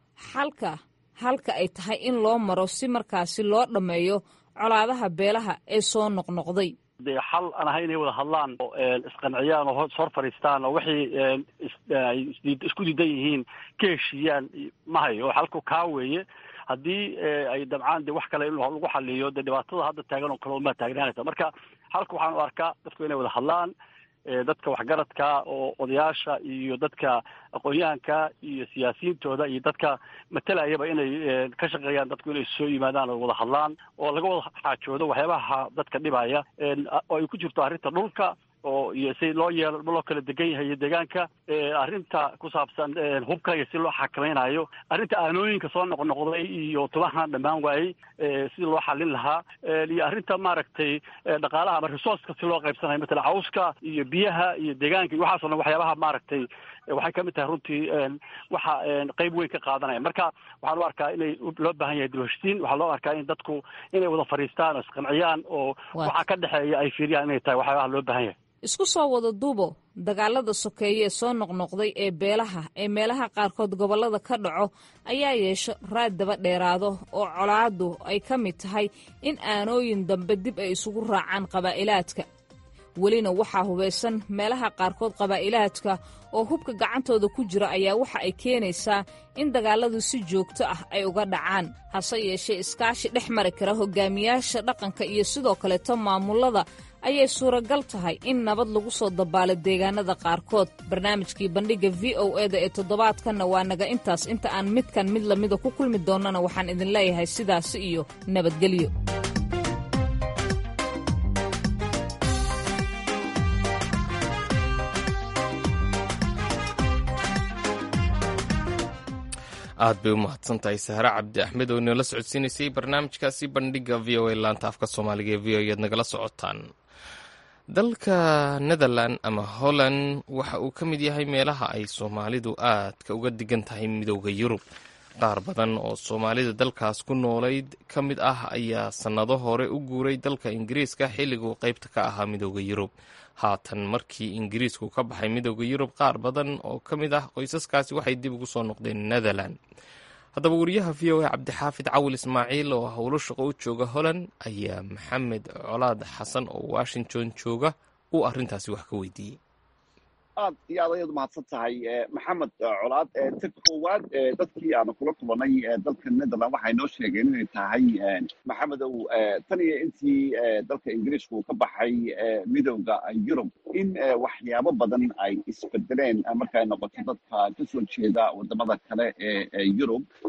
xalka halka ay tahay in loo maro si markaasi loo dhammeeyo colaadaha beelaha ee soo noqnoqday dee xal aan ahay inay wada hadlaan oo isqanciyaan oo hor fadhiistaan oo wixii ay isku diidan yihiin ka heshiiyaan ma hayo xalku kaa weeye haddii ay dabcaan de wax kale in lagu xaliyo dee dhibaatada hadda taagan oo kale uma taagnaanaysa marka halka waxaan u arkaa dadku inay wada hadlaan dadka waxgaradka oo odayaasha iyo dadka aqoon-yahanka iyo siyaasiyiintooda iyo dadka matalayaba inay ka shaqeeyaan dadku inay soo yimaadaan oo wada hadlaan oo laga wada xaajoodo waxyaabaha dadka dhibaya oo ay ku jirto arrinta dhulka oo iyo si loo yeelo loo kala degan yahay iyo deegaanka arrinta ku saabsan hubka iyo si loo xakamaynayo arrinta aanooyinka soo noqnoqday iyo tubahan dhammaan waayey sidii loo xalin lahaa iyo arrinta maaragtay dhaqaalaha ama resourceka si loo qaybsanayo matala cawska iyo biyaha iyo deegaanka iyo waxaasoo dhan waxyaabaha maaragtay waxay kamid tahay runtii waxa qeyb weyn ka qaadanaya marka waxaan u arkaa inay loo baahan yahay dibheshtiin waxaa loo arkaa in dadku inay wada fadhiistaan oo isqanciyaan oo waxa ka dhexeeya ay fiiriyaan inay tahay waxyaabaha loo baahan yahay isku soo wada duubo dagaalada sokeeye ee soo noqnoqday ee beelaha ee meelaha qaarkood gobollada ka dhaco ayaa yeesho raad daba dheeraado oo colaadu ay ka mid tahay in aanooyin dambe dib ay isugu raacaan qabaa'ilaadka welina waxaa hubaysan meelaha qaarkood qabaa'ilaadka oo hubka gacantooda ku jira ayaa waxa ay keenaysaa in dagaalladu si joogto ah ay uga dhacaan hase yeeshee iskaashi dhex mari kara hogaamiyaasha dhaqanka iyo sidoo kaleeto maamullada ayay suuragal tahay in nabad lagu soo dabaalo deegaanada qaarkood barnaamijkii bandhigga v o eda ee toddobaadkanna waa naga intaas inta aan midkan mid lamida ku kulmi doonnana waxaan idin leeyahay sidaasi iyo nabadgelyo aad bay u mahadsan tahay sahre cabdi axmed oo inala socodsiinaysay barnaamijkaasi bandhigga v o a laanta afka soomaaliga ee v o ead nagala socotaan dalka netherland ama holland waxa uu ka mid yahay meelaha ay soomaalidu aadka uga digan tahay midooda yurub qaar badan oo soomaalida dalkaas ku noolayd ka mid ah ayaa sannado hore u guuray dalka ingiriiska xilliguu qaybta ka ahaa midooda yurub haatan markii ingiriisku ka baxay midooda yurub qaar badan oo ka mid ah qoysaskaasi waxay dib ugu soo noqdeen netherland haddaba wariyaha v o a cabdixaafid cawil ismaaciil oo howlo shaqo u jooga holland ayaa maxamed colaad xasan oo washington jooga uu arrintaasi wax ka weydiiyey aad iyo aad ayaad umahadsan tahay maxamed colaad ta koowaad dadkii aanu kula kulanay dalka netherland waxay noo sheegeen inay tahay maxamedow tan iyo intii dalka ingiriiska uu ka baxay midowda yurub in waxyaabo badan ay isbedeleen marka ay noqoto dadka kasoo jeeda wadamada kale ee yurub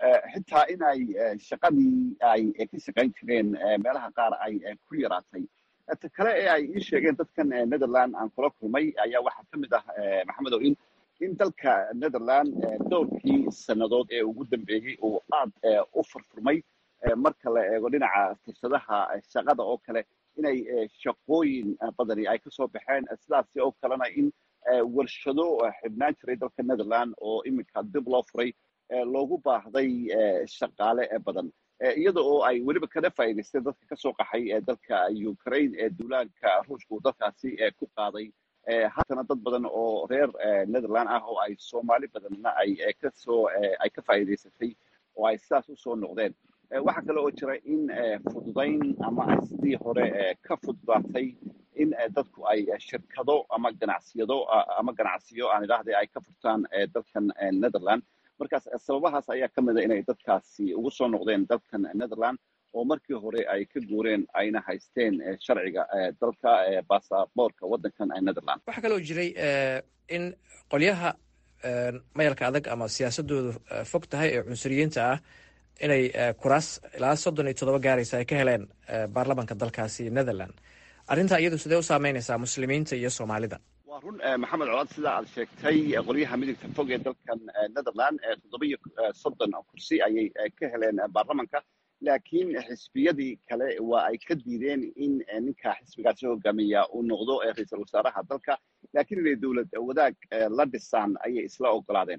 xitaa in ay shaqadii ay ka shaqayn jireen meelaha qaar ay ku yaraatay ta kale ee ay ii sheegeen dadkan netherland aan kula kulmay ayaa waxaa ka mid ah maxamedow in in dalka netherland dhowrkii sannadood ee ugu dambeeyey uu aad u furfurmay marka la eego dhinaca fursadaha shaqada oo kale inay shaqooyin badani ay kasoo baxeen sidaasi oo kalena in warshado xibnaan jiray dalka netherland oo iminka dib loo furay loogu baahday shaqaale badan iyada oo ay weliba kana faa'iidaysteen dadka kasoo qaxay dalka ukraine ee duulaanka ruushka uu dalkaasi ku qaaday haatana dad badan oo reer netherland ah oo ay soomaali badanna ay kasoo ay ka faa'iidaysatay oo ay sidaas usoo noqdeen waxaa kale oo jira in fududayn ama ay sidii hore ka fududaatay in dadku ay shirkado ama ganacsiyado ama ganacsiyo aan idhaahday ay ka furtaan dalkan netherland markaas sababahaas ayaa ka mida inay dadkaasi ugu soo noqdeen dalkan netherland oo markii hore ay ka guureen ayna haysteen sharciga dalka basaboorka waddankan netherland waxaa kaloo jiray in qolyaha mayalka adag ama siyaasadoodu fog tahay ee cunsuriyiinta ah inay kuraas ilaa soddon iyo toddoba gaaraysa ay ka heleen baarlamanka dalkaasi netherland arrintaa iyadu sidee u saameynaysaa muslimiinta iyo soomaalida waa run maxamed colaad sidaa aad sheegtay qolyaha midigta fog ee dalkan netherland toddoba iyo soddon kursi ayay ka heleen baarlamanka laakiin xisbiyadii kale waa ay ka diideen in ninka xisbigaasi hogaamiya uu noqdo ra-iisul wasaaraha dalka laakiin inay dowlad wadaag la dhisaan ayay isla ogolaadeen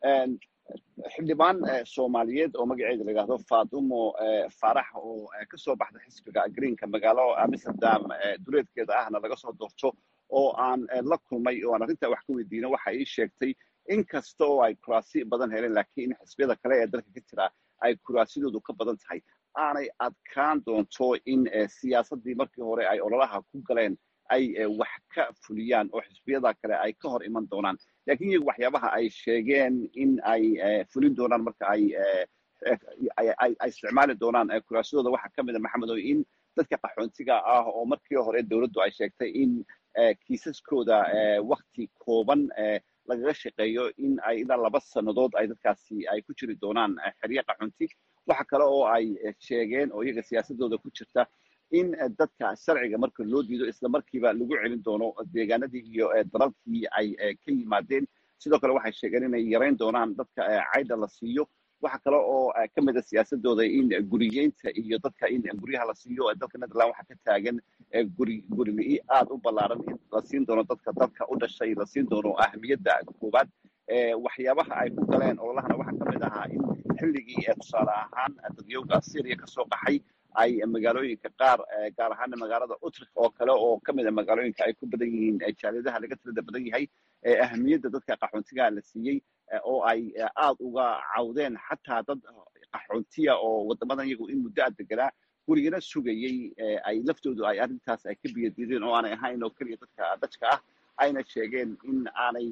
xildhibaan soomaaliyeed oo magaceeda la yidhahdo fadumo faarax oo kasoo baxda xisbiga greenka magaalo amsterdam duleedkeeda ahna laga soo doorto oo aan la kulmay oo aan arrintaa wax ka weydiino waxa ii sheegtay in kasta oo ay kuraasi badan heleen laakiin xisbiyada kale ee dalka ka jira ay kuraasidoodu ka badan tahay aanay adkaan doonto in siyaasaddii markii hore ay ololaha ku galeen ay wax ka fuliyaan oo xisbiyada kale ay ka hor iman doonaan lakiin iyagu waxyaabaha ay sheegeen in ay fulin doonaan marka ay ay isticmaali doonaan kuraasadooda waxaa ka mid a maxamedow in dadka qaxoontiga ah oo markii hore dowladdu ay sheegtay in kiisaskooda wakti kooban lagaga shaqeeyo in ay ilaa laba sannadood ay dadkaasi ay ku jiri doonaan xeryo qaxoonti waxa kale oo ay sheegeen oo iyaga siyaasadooda ku jirta in dadka sharciga marka loo diido isla markiiba lagu celin doono deegaanadii iyo dalalkii ay ka yimaadeen sidoo kale waxay sheegeen inay yarayn doonaan dadka caydha la siiyo waxa kale oo ka mid a siyaasadooda in guriyeynta iyo dadka in guryaha la siiyo dalka netherland waxaa ka taagan guri gurili aad u ballaaran in la siin doono dadka dalka u dhashay la siin doono ahamiyadda koowaad waxyaabaha ay ku galeen ololahana waxaa ka mid ahaa in xilligii tusaale ahaan dadyowga syria kasoo qaxay ay magaalooyinka qaar gaar ahaana magaalada utrecht oo kale oo ka mid a magaalooyinka ay ku badan yihiin jaaliyadaha laga tirada badan yahay ahamiyadda dadka qaxoontiga la siiyey oo ay aad uga cawdeen xataa dad qaxoontiya oo wadamadan iyagu in muddo a deganaa gurigana sugayey ay laftoodu ay arrintaas ay ka biyadiideen oo aanay ahayn oo keliya dadka dajka ah ayna sheegeen in aanay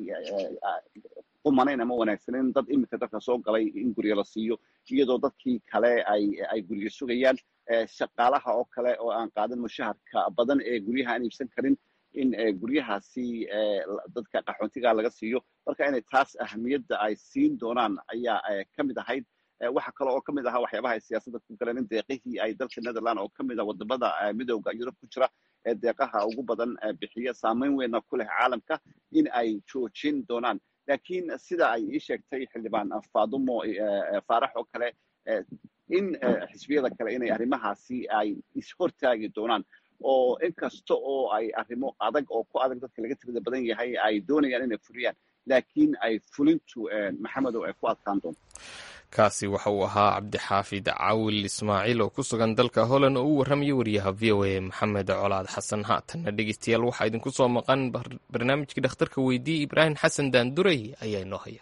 qumanayn ama wanaagsaneyn dad iminka dadka soo galay in guryo la siiyo iyadoo dadkii kale ay ay guryo sugayaan shaqaalaha oo kale oo aan qaadan mushaharka badan ee guryaha aan iibsan karin in guryahaasi dadka qaxoontiga laga siiyo marka inay taas ahamiyadda ay siin doonaan ayaa ka mid ahayd waxa kale oo ka mid ahaa waxyaabaha ay siyaasadda ku galeen in deeqihii ay dalka netherland oo ka mid a wadamada midowda yurub ku jira ee deeqaha ugu badan bixiya saameyn weynna ku leh caalamka in ay joojin doonaan laakiin sida ay ii sheegtay xildhibaan fadumo faarax oo kale in xisbiyada kale inay arrimahaasi ay ishortaagi doonaan oo inkasta oo ay arrimo adag oo ku adag dadka laga tirada badan yahay ay doonayaan inay fuliyaan laakiin ay fulintu maxamedow ay ku adkaan doonto kaasi waxa uu ahaa cabdixaafid cawil ismaaciil oo ku sugan dalka holland oo u warramaya wariyaha v o a maxamed colaad xasan haatanna dhegeystayaal waxaa idinku soo maqan barnaamijkii dhakhtarka weydiiye ibraahim xasan daandurey ayaa inoo haya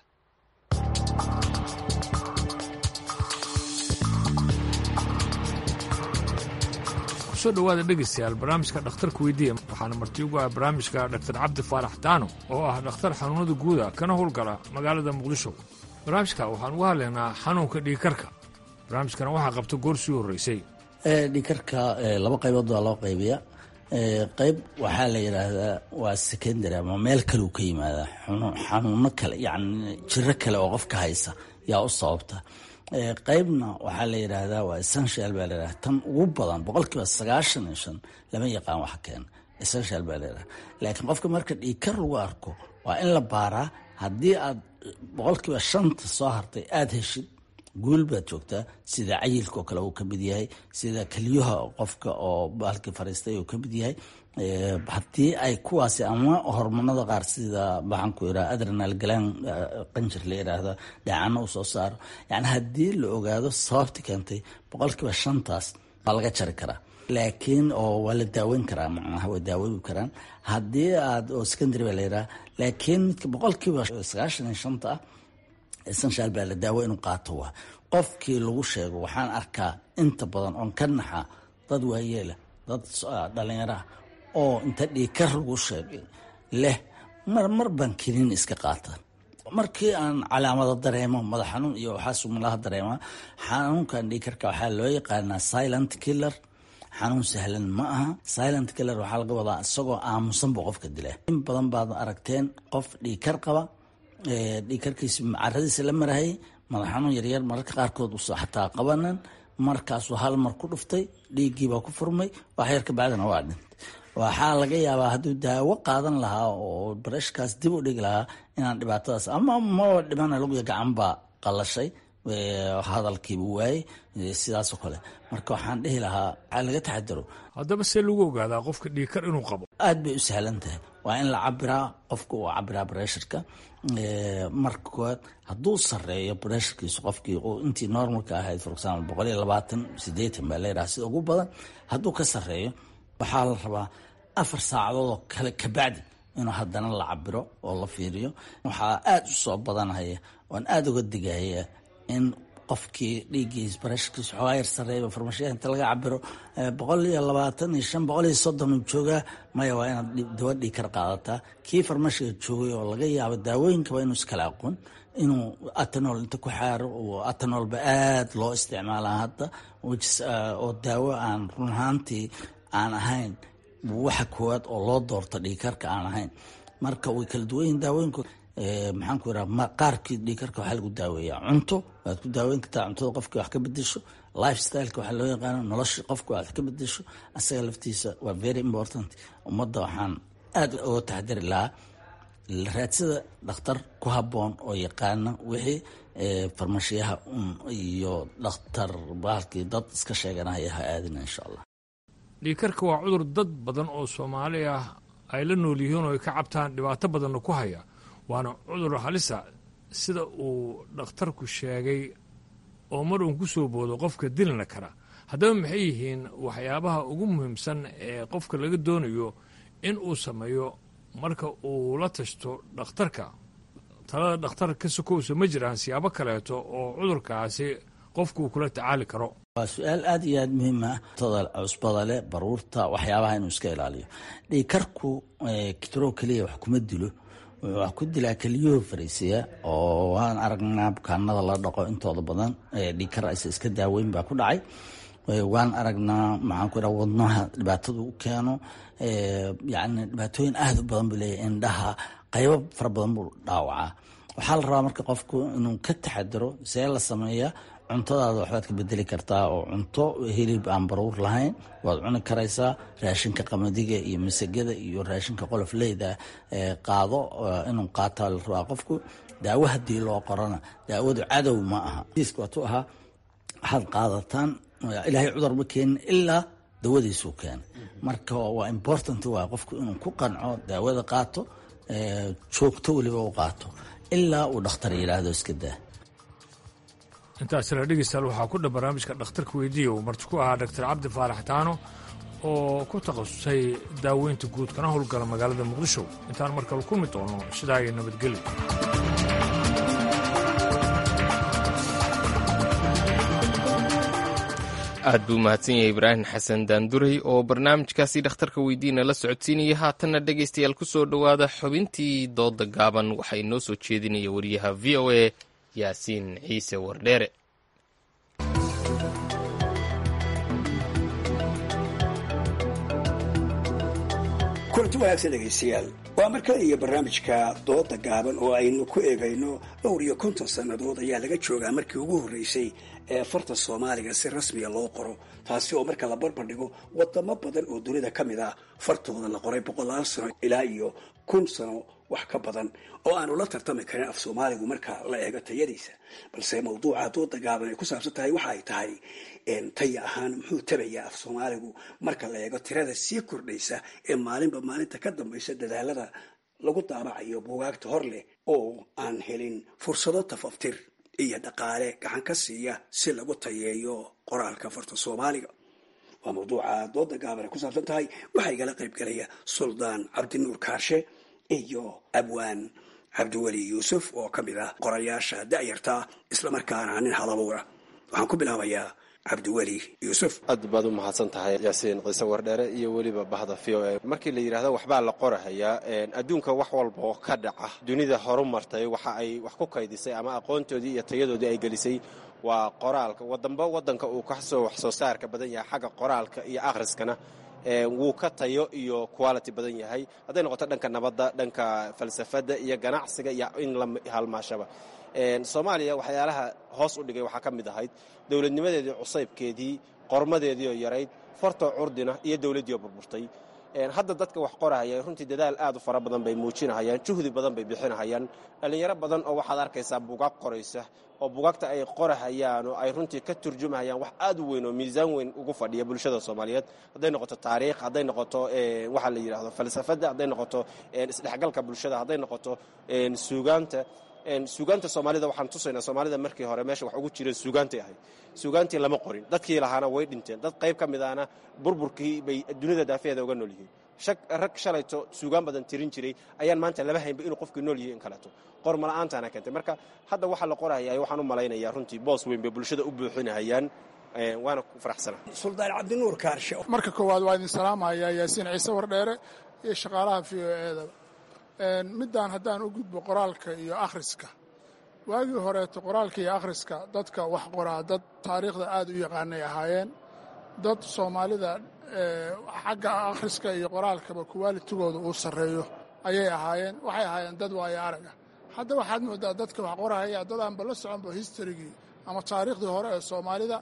kusoo dhowaada dhegaystayaal barnaamijka dhakhtarka weydiiya waxaana marti ugu ah barnaamijka dhaktar cabdi faarax daano oo ah dhakhtar xanuunada guuda kana howlgala magaalada muqdisho barnaamijka waxaan uga hadlaynaa xanuunka dhiigkarka barnaamijkana waxaa qabta goor sii horreysay dhiigkarka laba qaybood baa loo qaybiya qayb waxaa la yidhaahdaa waa secondary ama meel kaleu ka yimaadaa xanuuno kale yani jiro kale oo qofka haysa yaa u sababta qeybna waxaa la yidhaahdaa waa essential baa layidhahda tan ugu badan boqolkiiba sagaashan iyo shan lama yaqaan wax keena essential baa layidhahda laakiin qofka marka dhiigkar lagu arko waa in la baaraa haddii aad boqolkiiba shanta soo hartay aada heshid guul baad joogtaa sida cayilka oo kale uu ka mid yahay sida keliyaha qofka oo baalkii fariistay uu ka mid yahay haddii ay kuwaasi ama hormonada qaar sida maxaan ku iraa adrenal galaan qanjir la yiraahdo dheecano uu soo saaro yani haddii la ogaado sababti keentay boqolkiiba shantaas waa laga jari karaa laakiin oo waa la daaweyn karaa macnaha waa daawoobi karaan haddii aad oo secondary baa la yiraha laakiin midka boqolkiiba sagaashan iyo shanta ah essential baa la daawo inuu qaato waa qofkii lagu sheego waxaan arkaa inta badan oon ka naxa dad waayeela dad dhalinyaraah oo inta dhiigkar lagu sheegay leh mar mar baan kiniin iska qaata markii aan calaamado dareemo madax xanuun iyo waxaa sumalaha dareemaa xanuunkan dhiigkarka waxaa loo yaqaanaa silent killer xanuun sahlan ma aha silent killer waxaa laga wadaa isagoo aamusanba qofka dila in badan baad aragteen qof dhiigkar qaba dhiigkarkiisi caradiisa la marahayay madax xanuun yaryar mararka qaarkood usa xataa qabanan markaasuu hal mar ku dhuftay dhiiggiibaa ku furmay wax yar kabacdina waa dhintay waxaa laga yaabaa hadduu daawo qaadan lahaa oo barashkaas dib u dhigi lahaa inaan dhibaatadaas ama maba dhimana laguya gacan baa qalashay hadalkiiba waayey sidaasoo kale marka waxaan dhihi lahaa waxaa laga taxadaro haddaba see lagu ogaadaa qofka dhiigkar inuu qabo aad bay u sahlan tahay waa in la cabiraa qofka uu cabiraa bresharka marka koowaad hadduu sareeyo bresharkiisu qofkii intii normalka ahayd for example boqol iyo labaatan sideetan baa layidhaha sida ugu badan hadduu ka sareeyo waxaa la rabaa afar saacadood oo kale kabacdi inuu haddana la cabiro oo la fiiriyo waxaa aada u soo badanaya oan aada uga digaya in qofkii dhiiggiis barashkiis xoogaa yar sareeya farmashiyaha inta laga cabiro boqol iyo labaatan iyo shan boqol iyo soddon uu joogaa maya waa inaad dawa dhiig kar qaadataa kii farmashiga joogay oo laga yaabo daawooyinkaba inuu iskala aqoon inuu atanol inta ku xaaro oo atanolba aada loo isticmaalaa hadda oo daawo aan run ahaantii aan ahayn waxa koowaad oo loo doorto dhiigkarka aan ahayn marka way kala duwan yihin daawooyinku maxaan ku iraa qaarkii dhiigkarka waxaa lagu daaweeyaa cunto waad ku daaweyn kartaa cuntada qofkii wax ka bedesho life styleka waxaa loo yaqaano nolosha qofka wax ka bedesho asaga laftiisa waa very important ummadda waxaan aada uga taxdiri lahaa raadsada dhakhtar ku habboon oo yaqaana wixii farmashiyaha un iyo dhakhtar baalkii dad iska sheeganaya ha aadina insha allah dhiigkarka waa cudur dad badan oo soomaali ah ay la nool yihiin oo ay ka cabtaan dhibaato badanna ku haya waana cudur halisa sida uu dhakhtarku sheegay oo mar uun ku soo boodo qofka dilina kara haddaba maxay yihiin waxyaabaha ugu muhiimsan ee qofka laga doonayo in uu sameeyo marka uu la tashto dhakhtarka talada dhakhtar ka sokowsa ma jiraan siyaabo kaleeto oo cudurkaasi qofku uu kula tacaali karo waa su-aal aada iyo aada muhiim ah tada cusbada leh baruurta waxyaabaha inuu iska ilaaliyo dhiigkarku kitro keliya wax kuma dilo wax ku dilaa keliyuhu fariisiya oo waan aragnaa bukaanada la dhaqo intooda badan dhiigkar aysa iska daaweyn baa ku dhacay waan aragnaa maxaan ku iraha wadnaha dhibaatada u keeno yani dhibaatooyin aada u badan buu leeyahy indhaha qaybo fara badan buu dhaawacaa waxaa la rabaa marka qofku inuu ka taxadiro see la sameeyaa cuntadaada waxbaad ka bedeli kartaa oo cunto hilib aan baruur lahayn waad cuni karaysaa raashinka qamadiga iyo masagada iyo raashinka qolofleyda qaado inuu qaataa la rabaa qofku daawo haddii loo qorana daawadu cadow ma aha waatu ahaa waxaad qaadataan ilaahay cudur ma keenin ilaa dawadiisuu keenay marka waa important waa qofku inuu ku qanco daawada qaato joogto weliba u qaato ilaa uu dhakhtar yidhaahdo iska daa intaasina dhegeystaal waxaa ku dhan barnaamijka dhakhtarka weydiiya uu marti ku ahaa doctor cabdi faarax taano oo ku takhasusay daaweynta guud kana howlgala magaalada muqdisho intaan markale kulmi doono sidaa iyo nabadgelyo aad buu mahadsan yahay ibraahim xasan daanduray oo barnaamijkaasi dhakhtarka weydiina la socodsiinaya haatanna dhegaystayaal ku soo dhowaada xubintii dooda gaaban waxaa inoo soo jeedinaya wariyaha v o a yaasiin ciise wardheere kulanti wanaagsan dhegaystayaal waa mar kale iyo barnaamijka dooda gaaban oo aynu ku eegayno dhowr iyo konton sannadood ayaa laga joogaa markii ugu horreysay ee farta soomaaliga si rasmiya loo qoro taasi oo marka la barbardhigo wadamo badan oo dunida ka mid ah fartooda la qoray boqolaal sano ilaa iyo kun sano wax ka badan oo aanu la tartami karin af soomaaligu marka la eego tayadiisa balse mawduuca dooda gaaban ay ku saabsan tahay waxa ay tahay taya ahaan muxuu tabayaa af soomaaligu marka la eego tirada sii kordhaysa ee maalinba maalinta ka dambaysa dadaalada lagu daabacayo buugaagta hor leh oo aan helin fursado tafaftir iyo dhaqaale gacan ka siiya si lagu tayeeyo qoraalka farta soomaaliga waa mawduuca dooda gaaban ay ku saabsan tahay waxaa igala qaybgalaya suldaan cabdinuur kaarshe iyo abwaan cabdiweli yuusuf oo ka mid ah qorayaasha da'yarta islamarkaana nin halabuura waxaan ku bilaabayaa cabdiweli yuusuf aad baad u mahadsan tahay yaasiin ciise wardheere iyo weliba bahda v o e markii la yidhaahdo waxbaa la qorahayaa adduunka wax walba oo ka dhaca dunida horu martay waxa ay wax ku kaydisay ama aqoontoodii iyo tayadoodii ay gelisay waa qoraalka wadamba wadanka uu kasoo wax soo saarka badan yahay xagga qoraalka iyo akhriskana wuu ka tayo iyo quality badan yahay hadday noqoto dhanka nabadda dhanka falsafadda iyo ganacsiga iyo in la halmaashaba soomaaliya waxyaalaha hoos u dhigay waxaa ka mid ahayd dowladnimadeedii cusaybkeedii qormadeediioo yarayd fartoo curdina iyo dowladdiioo burburtay hadda dadka wax qorahaya runtii dadaal aad u fara badan bay muujinahayaan juhdi badan bay bixinahayaan dhallinyaro badan oo waxaad arkaysaa bugaag qoraysa oo bugaagta ay qorahayaan oo ay runtii ka turjumahayaan wax aad u weyn oo miisaan weyn ugu fadhiya bulshada soomaaliyeed hadday noqoto taariikh hadday noqoto waxaa la yidhahdo falsafadda hadday noqoto isdhexgalka bulshada hadday noqoto suugaanta suugaanta soomaalida waxaan tusaynaa soomaalida markii hore meesha wax ugu jireen suugaantay ahayd suugaantii lama qorin dadkii lahaana way dhinteen dad qayb ka mid ahna burburkii bay dunida daafeeda uga nool yihiin rag shalayto suugaan badan tirin jiray ayaan maanta laba haynba inuu qofkii nool yahay in kaleeto qormala'aantaana keentay marka hadda waxaa la qorahaya waxaan u malaynayaa runtii boos weyn bay bulshada u buuxinahayaan waana ku faraxsana suldaan cabdinuur kaarshe marka koowaad waa idin salaamayaa yaasiin ciise wardheere iyo shaqaalaha v o eeda middaan haddaan u gudbo qoraalka iyo akhriska waagii horeeto qoraalka iyo akhriska dadka wax qoraa dad taariikhda aad u yaqaanay ahaayeen dad soomaalida xagga akhriska iyo qoraalkaba kuwaalitigooda uu sarreeyo ayay ahaayeen waxay ahaayeen dad waayo araga hadda waxaad moodaa dadka wax qorahaya dad aanba la soconba historigii ama taariikhdii hore ee soomaalida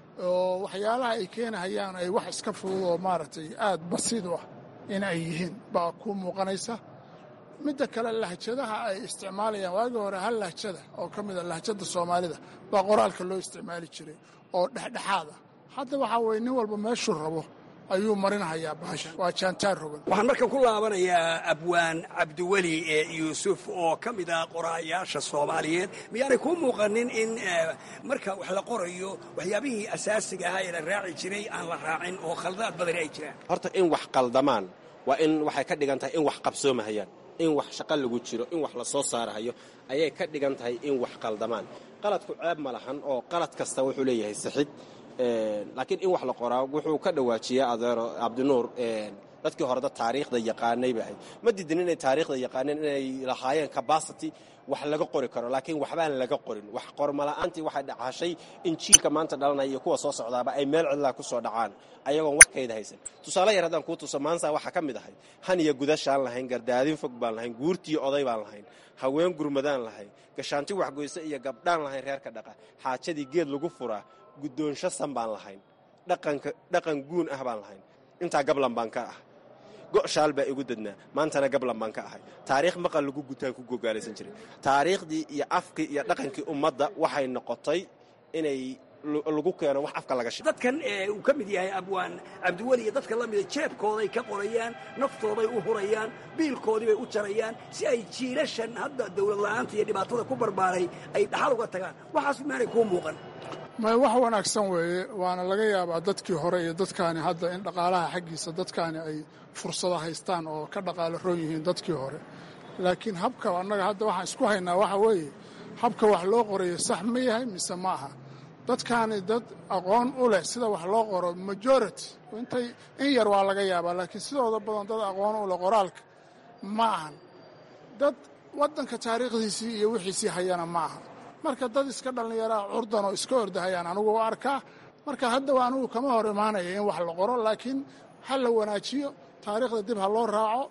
oo waxyaalaha ay keenahayaan ay wax iska fudud oo maaragtay aad basiid u ah in ay yihiin baa ku muuqanaysa midda kale lahjadaha ay isticmaalayaan waagii hore hal lahjada oo ka mida lahjada soomaalida baa qoraalka loo isticmaali jiray oo dhexdhexaada hadda waxaa weye nin walba meeshuu rabo ayuu marinhayaa baasha waa jaantaar rogan waxaan markan ku laabanayaa abwaan cabdiweli yuusuf oo ka mid ah qoraayaasha soomaaliyeed miyaanay kuu muuqanin in marka wax la qorayo waxyaabihii asaasiga ahaa ee la raaci jiray aan la raacin oo khaldaad badani ay jiraan horta in wax qaldamaan waa in waxay ka dhigan tahay in wax qabsoomahayaan in wax shaqo lagu jiro in wax la soo saarahayo ayay ka dhigan tahay in wax qaldamaan qaladku ceeb ma lahan oo qalad kasta wuxuu leeyahay saxid laakiin in wax la qoraa wuxuu ka dhawaajiyaa adeero cabdinuur dadkii hore dad taariikhda yaqaanay bay ahayd ma diidin inay taariikhda yaqaaneen inay lahaayeen capacity wax laga qori karo laakiin waxbaan laga qorin wax qormala'aantii waxay dhacashay in jiilka maanta dhalanaya iyo kuwa soo socdaaba ay meel cidlaa ku soo dhacaan ayagoon wax kayda haysan tusaale yar haddaan kuu tuso maansa waxaa ka mid ahay han iyo gudashaan lahayn gardaadin fog baan lahayn guurtiiyo oday baan lahayn haween gurmadaan lahayn gashaanti waxgoyse iyo gabdhaan lahayn reerka dhaqa xaajadii geed lagu furaa guddoonsho san baan lahayn dhaqan guun ah baan lahayn intaa gablan baan ka ah go'shaal baa igu dadnaa maantana gablan baan ka ahay taariikh maqal lagu gutaan ku gogaalaysan jiray taariikhdii iyo afkii iyo dhaqankii ummadda waxay noqotay inay lagu keeno wax afka laga sheego dadkan uu ka mid yahay abwaan cabdiweli iyo dadka la mida jeebkooday ka qorayaan naftooday u hurayaan biilkoodii bay u jarayaan si ay jiilashan hadda dowlad la'aanta iyo dhibaatada ku barbaaray ay dhaxal uga tagaan waxaas maanay kuu muuqan may wax wanaagsan weeye waana laga yaabaa dadkii hore iyo dadkaani hadda in dhaqaalaha xaggiisa dadkaani ay fursado haystaan oo ka dhaqaalo roon yihiin dadkii hore laakiin habka annaga hadda waxaan isku haynaa waxa weeye habka wax loo qorayo sax ma yahay mise ma aha dadkaani dad aqoon u leh sida wax loo qoro majority intay in yar waa laga yaabaa laakiin sidooda badan dad aqoon u leh qoraalka ma ahan dad waddanka taariikhdiisii iyo wixiisii hayana ma aha marka dad iska dhallinyaraa curdan oo iska ordahayaan anugu arkaa marka hadda anigu kama hor imaanaya in wax la qoro laakiin ha la wanaajiyo taariikhda dib ha loo raaco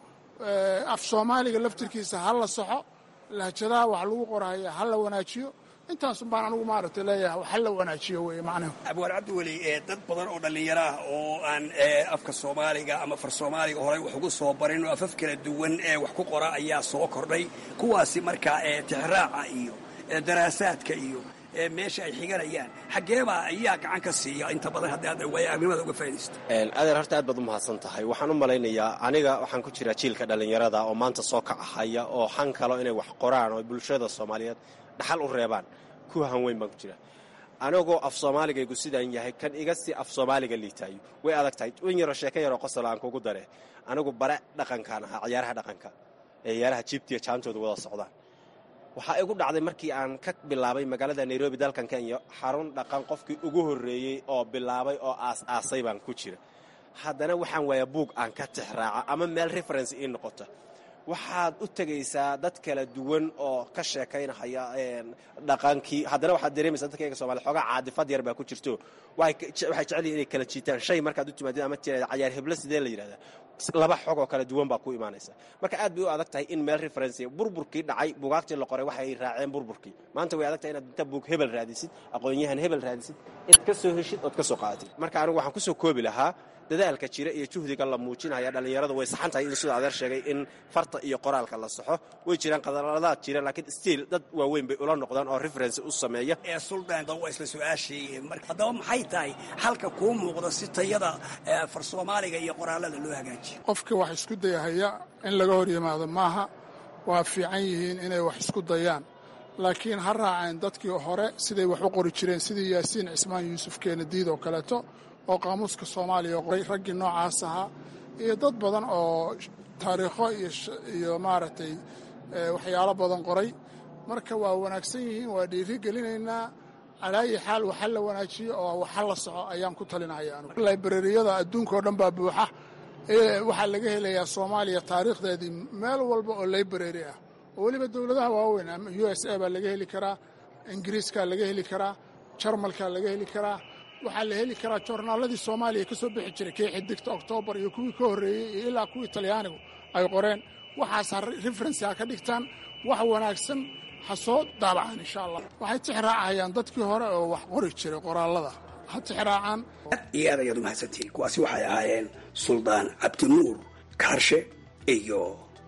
af soomaaliga laftirkiisa ha la saxo lahjadaha wax lagu qorahaya ha la wanaajiyo intaasun baan anigu maaragtay leeyahay wax ha la wanaajiyo weye macnahu abwaar cabdiweli dad badan oo dhallinyaro ah oo aan afka soomaaliga ama far soomaaliga horey wax ugu soo barin oo afaf kala duwan ee wax ku qora ayaa soo kordhay kuwaasi markaa tixraaca iyo daraasaadka iyo meesha ay xiganayaan xaggeebaa ayaa gacan ka siiya inta badan haddii aad waayaarnimada uga faa'idaysto adeer horta aad baad u mahadsan tahay waxaan u malaynayaa aniga waxaan ku jiraa jiilka dhallinyarada oo maanta soo kacahaya oo xan kalo inay wax qoraan oo bulshada soomaaliyeed dhaxal u reebaan ku hanweyn baan ku jira anigoo af soomaaligaygu sidaan yahay kan iga si af soomaaliga liitaayo way adag tahay wan yaroo sheeko yaroo qosol aan kugu dare anigu bare dhaqankaan ahaa ciyaaraha dhaqanka ee ciyaaraha jiibtiya jaantooda wada socdaan waxaa igu dhacday markii aan ka bilaabay magaalada nairobi dalkan kenya xarun dhaqan qofkii ugu horreeyey oo bilaabay oo aas-aasay baan ku jira haddana waxaan waayaa buug aan ka tixraaca ama meel reference ii noqota waxaad u tegaysaa dad kala duwan oo ka sheekaynahaya dhaqankii haddana waxaad dareemaysaa dadkayga somalia xoogaa caadifad yar baa ku jirto waxay jecel yihin inay kala jiitaan shay markaad u timaadid ama tirada cayaar heblo sidee la yidhahdaa laba xog oo kala duwan baa ku imaanaysa marka aad bay u adag tahay in meel referency burburkii dhacay bugaagtii la qoray waxay raaceen burburkii maanta way adag tahay inaad inta buug hebel raadisid aqoon-yahan hebel raadisid inaad ka soo heshid ood ka soo qaadatid marka anigu waxaan kusoo koobi lahaa dadaalka jira iyo juhdiga la muujinaya dhallinyaradu way saxan tahay in siduu adeer sheegay in farta iyo qoraalka la saxo way jiraan qadaladaad jira laakiin stiil dad waaweyn bay ula noqdaan oo reference u sameeya ee suldaanka waa isla su-aashii haddaba maxay tahay halka kuu muuqda si tayada far soomaaliga iyo qoraalada loo hagaajiyo qofkii wax isku dayahaya in laga hor yimaado maaha waa fiican yihiin inay wax isku dayaan laakiin ha raaceen dadkii hore siday wax u qori jireen sidii yaasiin cismaan yuusuf keenadiid oo kaleeto oo qaamuuska soomaaliya qoray raggii noocaas ahaa iyo dad badan oo taariikho iyo maaragtay waxyaalo badan qoray marka waa wanaagsan yihiin waa dhiiri gelinaynaa calaayi xaal waxa la wanaajiyo oo waxa la soco ayaan ku talinaya anugu librariyada adduunka oo dhan baa buuxa waxaa laga helayaa soomaaliya taariikhdeedii meel walba oo library ah oo weliba dowladaha waaweyn u s a baa laga heli karaa ingiriiskaa laga heli karaa jarmalkaa laga heli karaa waxaa la heli karaa joornaaladii soomaaliya ka soo bixi jiray kii xidigta oktoobar iyo kuwii ka horreeyey iyo ilaa kuwii talyaanigu ay qoreen waxaas ha referensi ha ka dhigtaan wax wanaagsan ha soo daabacaan insha allah waxay tixraacayaan dadkii hore oo wax qori jiray qoraallada ha tixraacaan iyo aad ayaad u mahadsantihiin kuwaasi waxay ahaayeen suldaan cabdinuur kaarshe iyo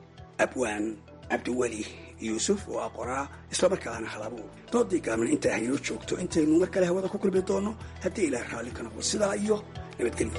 abwaan cabdiweli yuusuf oo ah qoraa islamarkaana halabuur doodii gaabna intaa haynoo joogto intaynu mar kale hawada ku kulmi doonno haddii ilaah raalli ka noqdo sidaa iyo nabadgelyo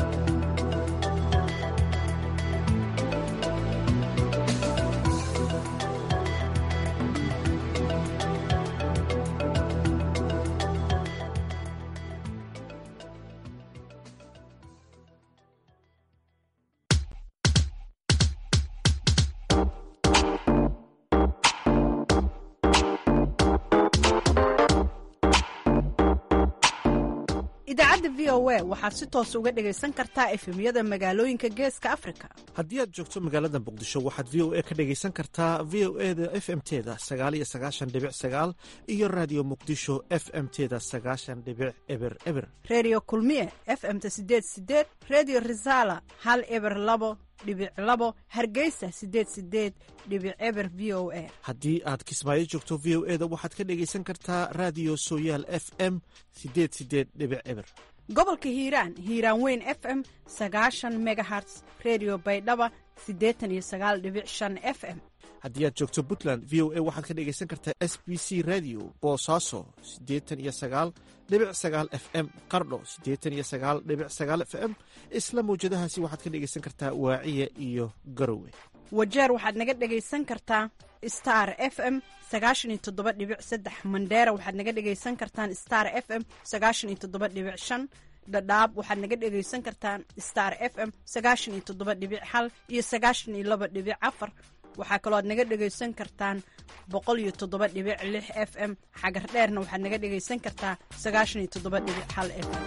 idaacadda v o a waxaad si toos uga dhegaysan kartaa efemyada magaalooyinka geeska afrika haddii aad joogto magaalada muqdisho waxaad v o a ka dhegaysan kartaa v o e da f m teda sagaal iyo sagaashan dhibic sagaal iyo raadiyo muqdisho f m teda sagaashan dhibic eber eber redio kulmiye f m-ta sideed sideed redio resala hal eber labo dhibic labo hargeysa sideed sideed dhibic eber v o a haddii aad kismaayo joogto v o e da waxaad ka dhegaysan kartaa raadiyo sooyaal f m sideed sideed dhibic eber gobolka hiiraan hiiraan weyn f m sagaashan megaherts redio baydhaba siddeetan iyo sagaal dhibic shan f m haddii aad joogto puntland v o a waxaad ka dhegaysan kartaa s b c radio boosaaso siddeetan iyo sagaal dhibic sagaal f m qardho siddeetan iyo sagaal dhibic sagaal f m isla mawjadahaasi waxaad ka dhegaysan kartaa waaciya iyo garowe wajeer waxaad naga dhegaysan kartaa star f m sagaashan iyo toddoba dhibic saddex mandheera waxaad naga dhegaysan kartaan star f m sagaashan iyo toddoba dhibic shan dhadhaab waxaad naga dhegaysan kartaan star f m sagaashan iyo toddoba dhibic hal iyo sagaashan iyo laba dhibic afar waxaa kaloo aad naga dhegaysan kartaan boqol iyo toddoba dhibic lix f m xagar dheerna waxaad naga dhegaysan kartaa sagaashan iyo toddoba dhibic hal f m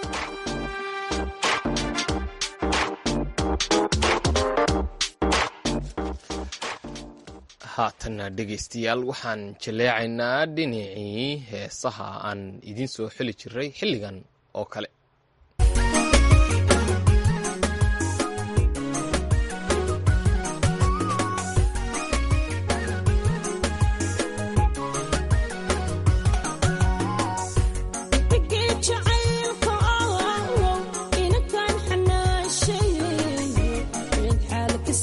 haatanna dhegaystayaal waxaan jaleecaynaa dhinacii heesaha aan idiin soo xili jiray xilligan oo kale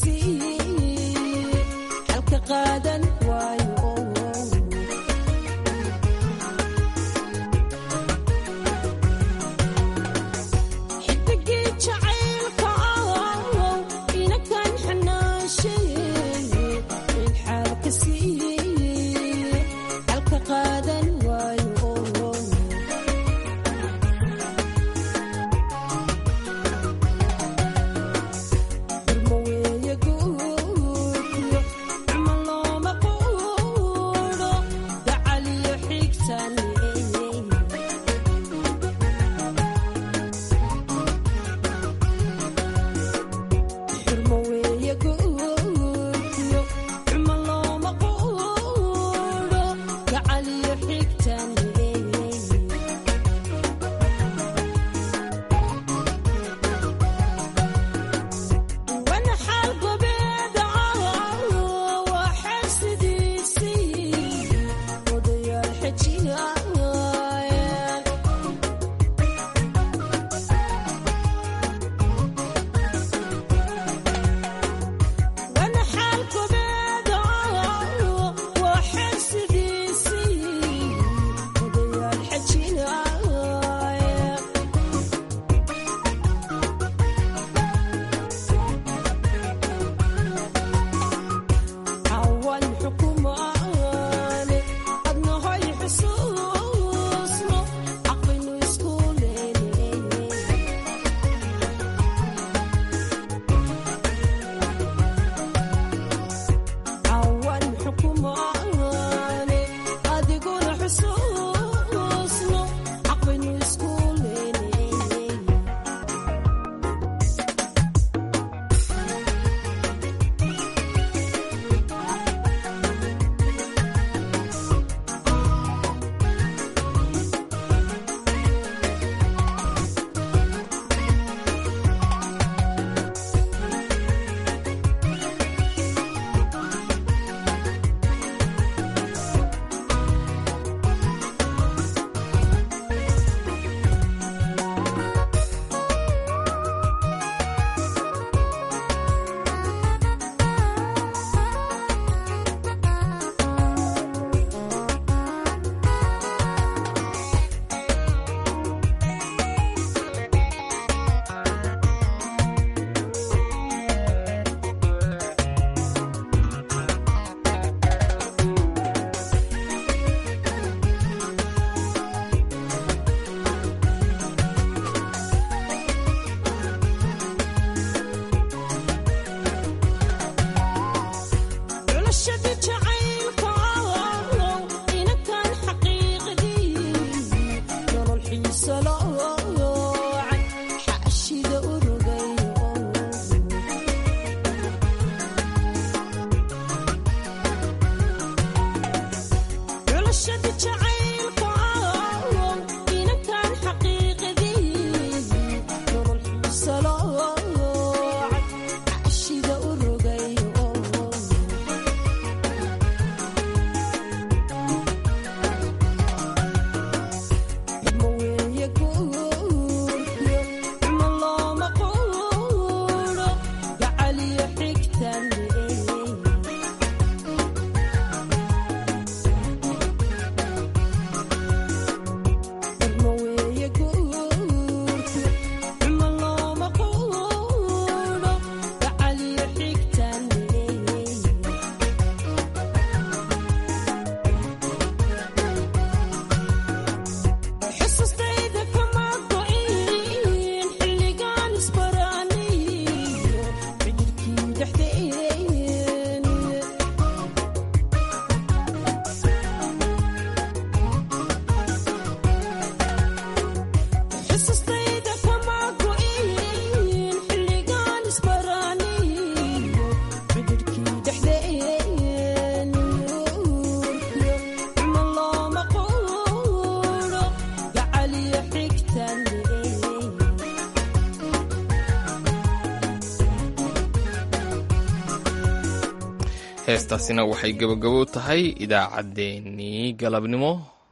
heestaasina waxay gebagabo tahay idaacaddeenii galabnimo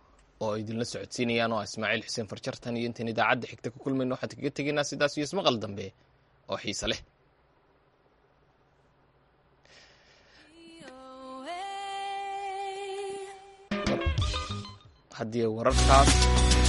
oo idinla socodsiinayaan oo ah ismaaciil xuseen farjartan iyo intaan idaacadda xigta ku kulmayno waxaan kaga tegaynaa sidaas iyo ismaqal dambe oo xiise leh haddii wararkaas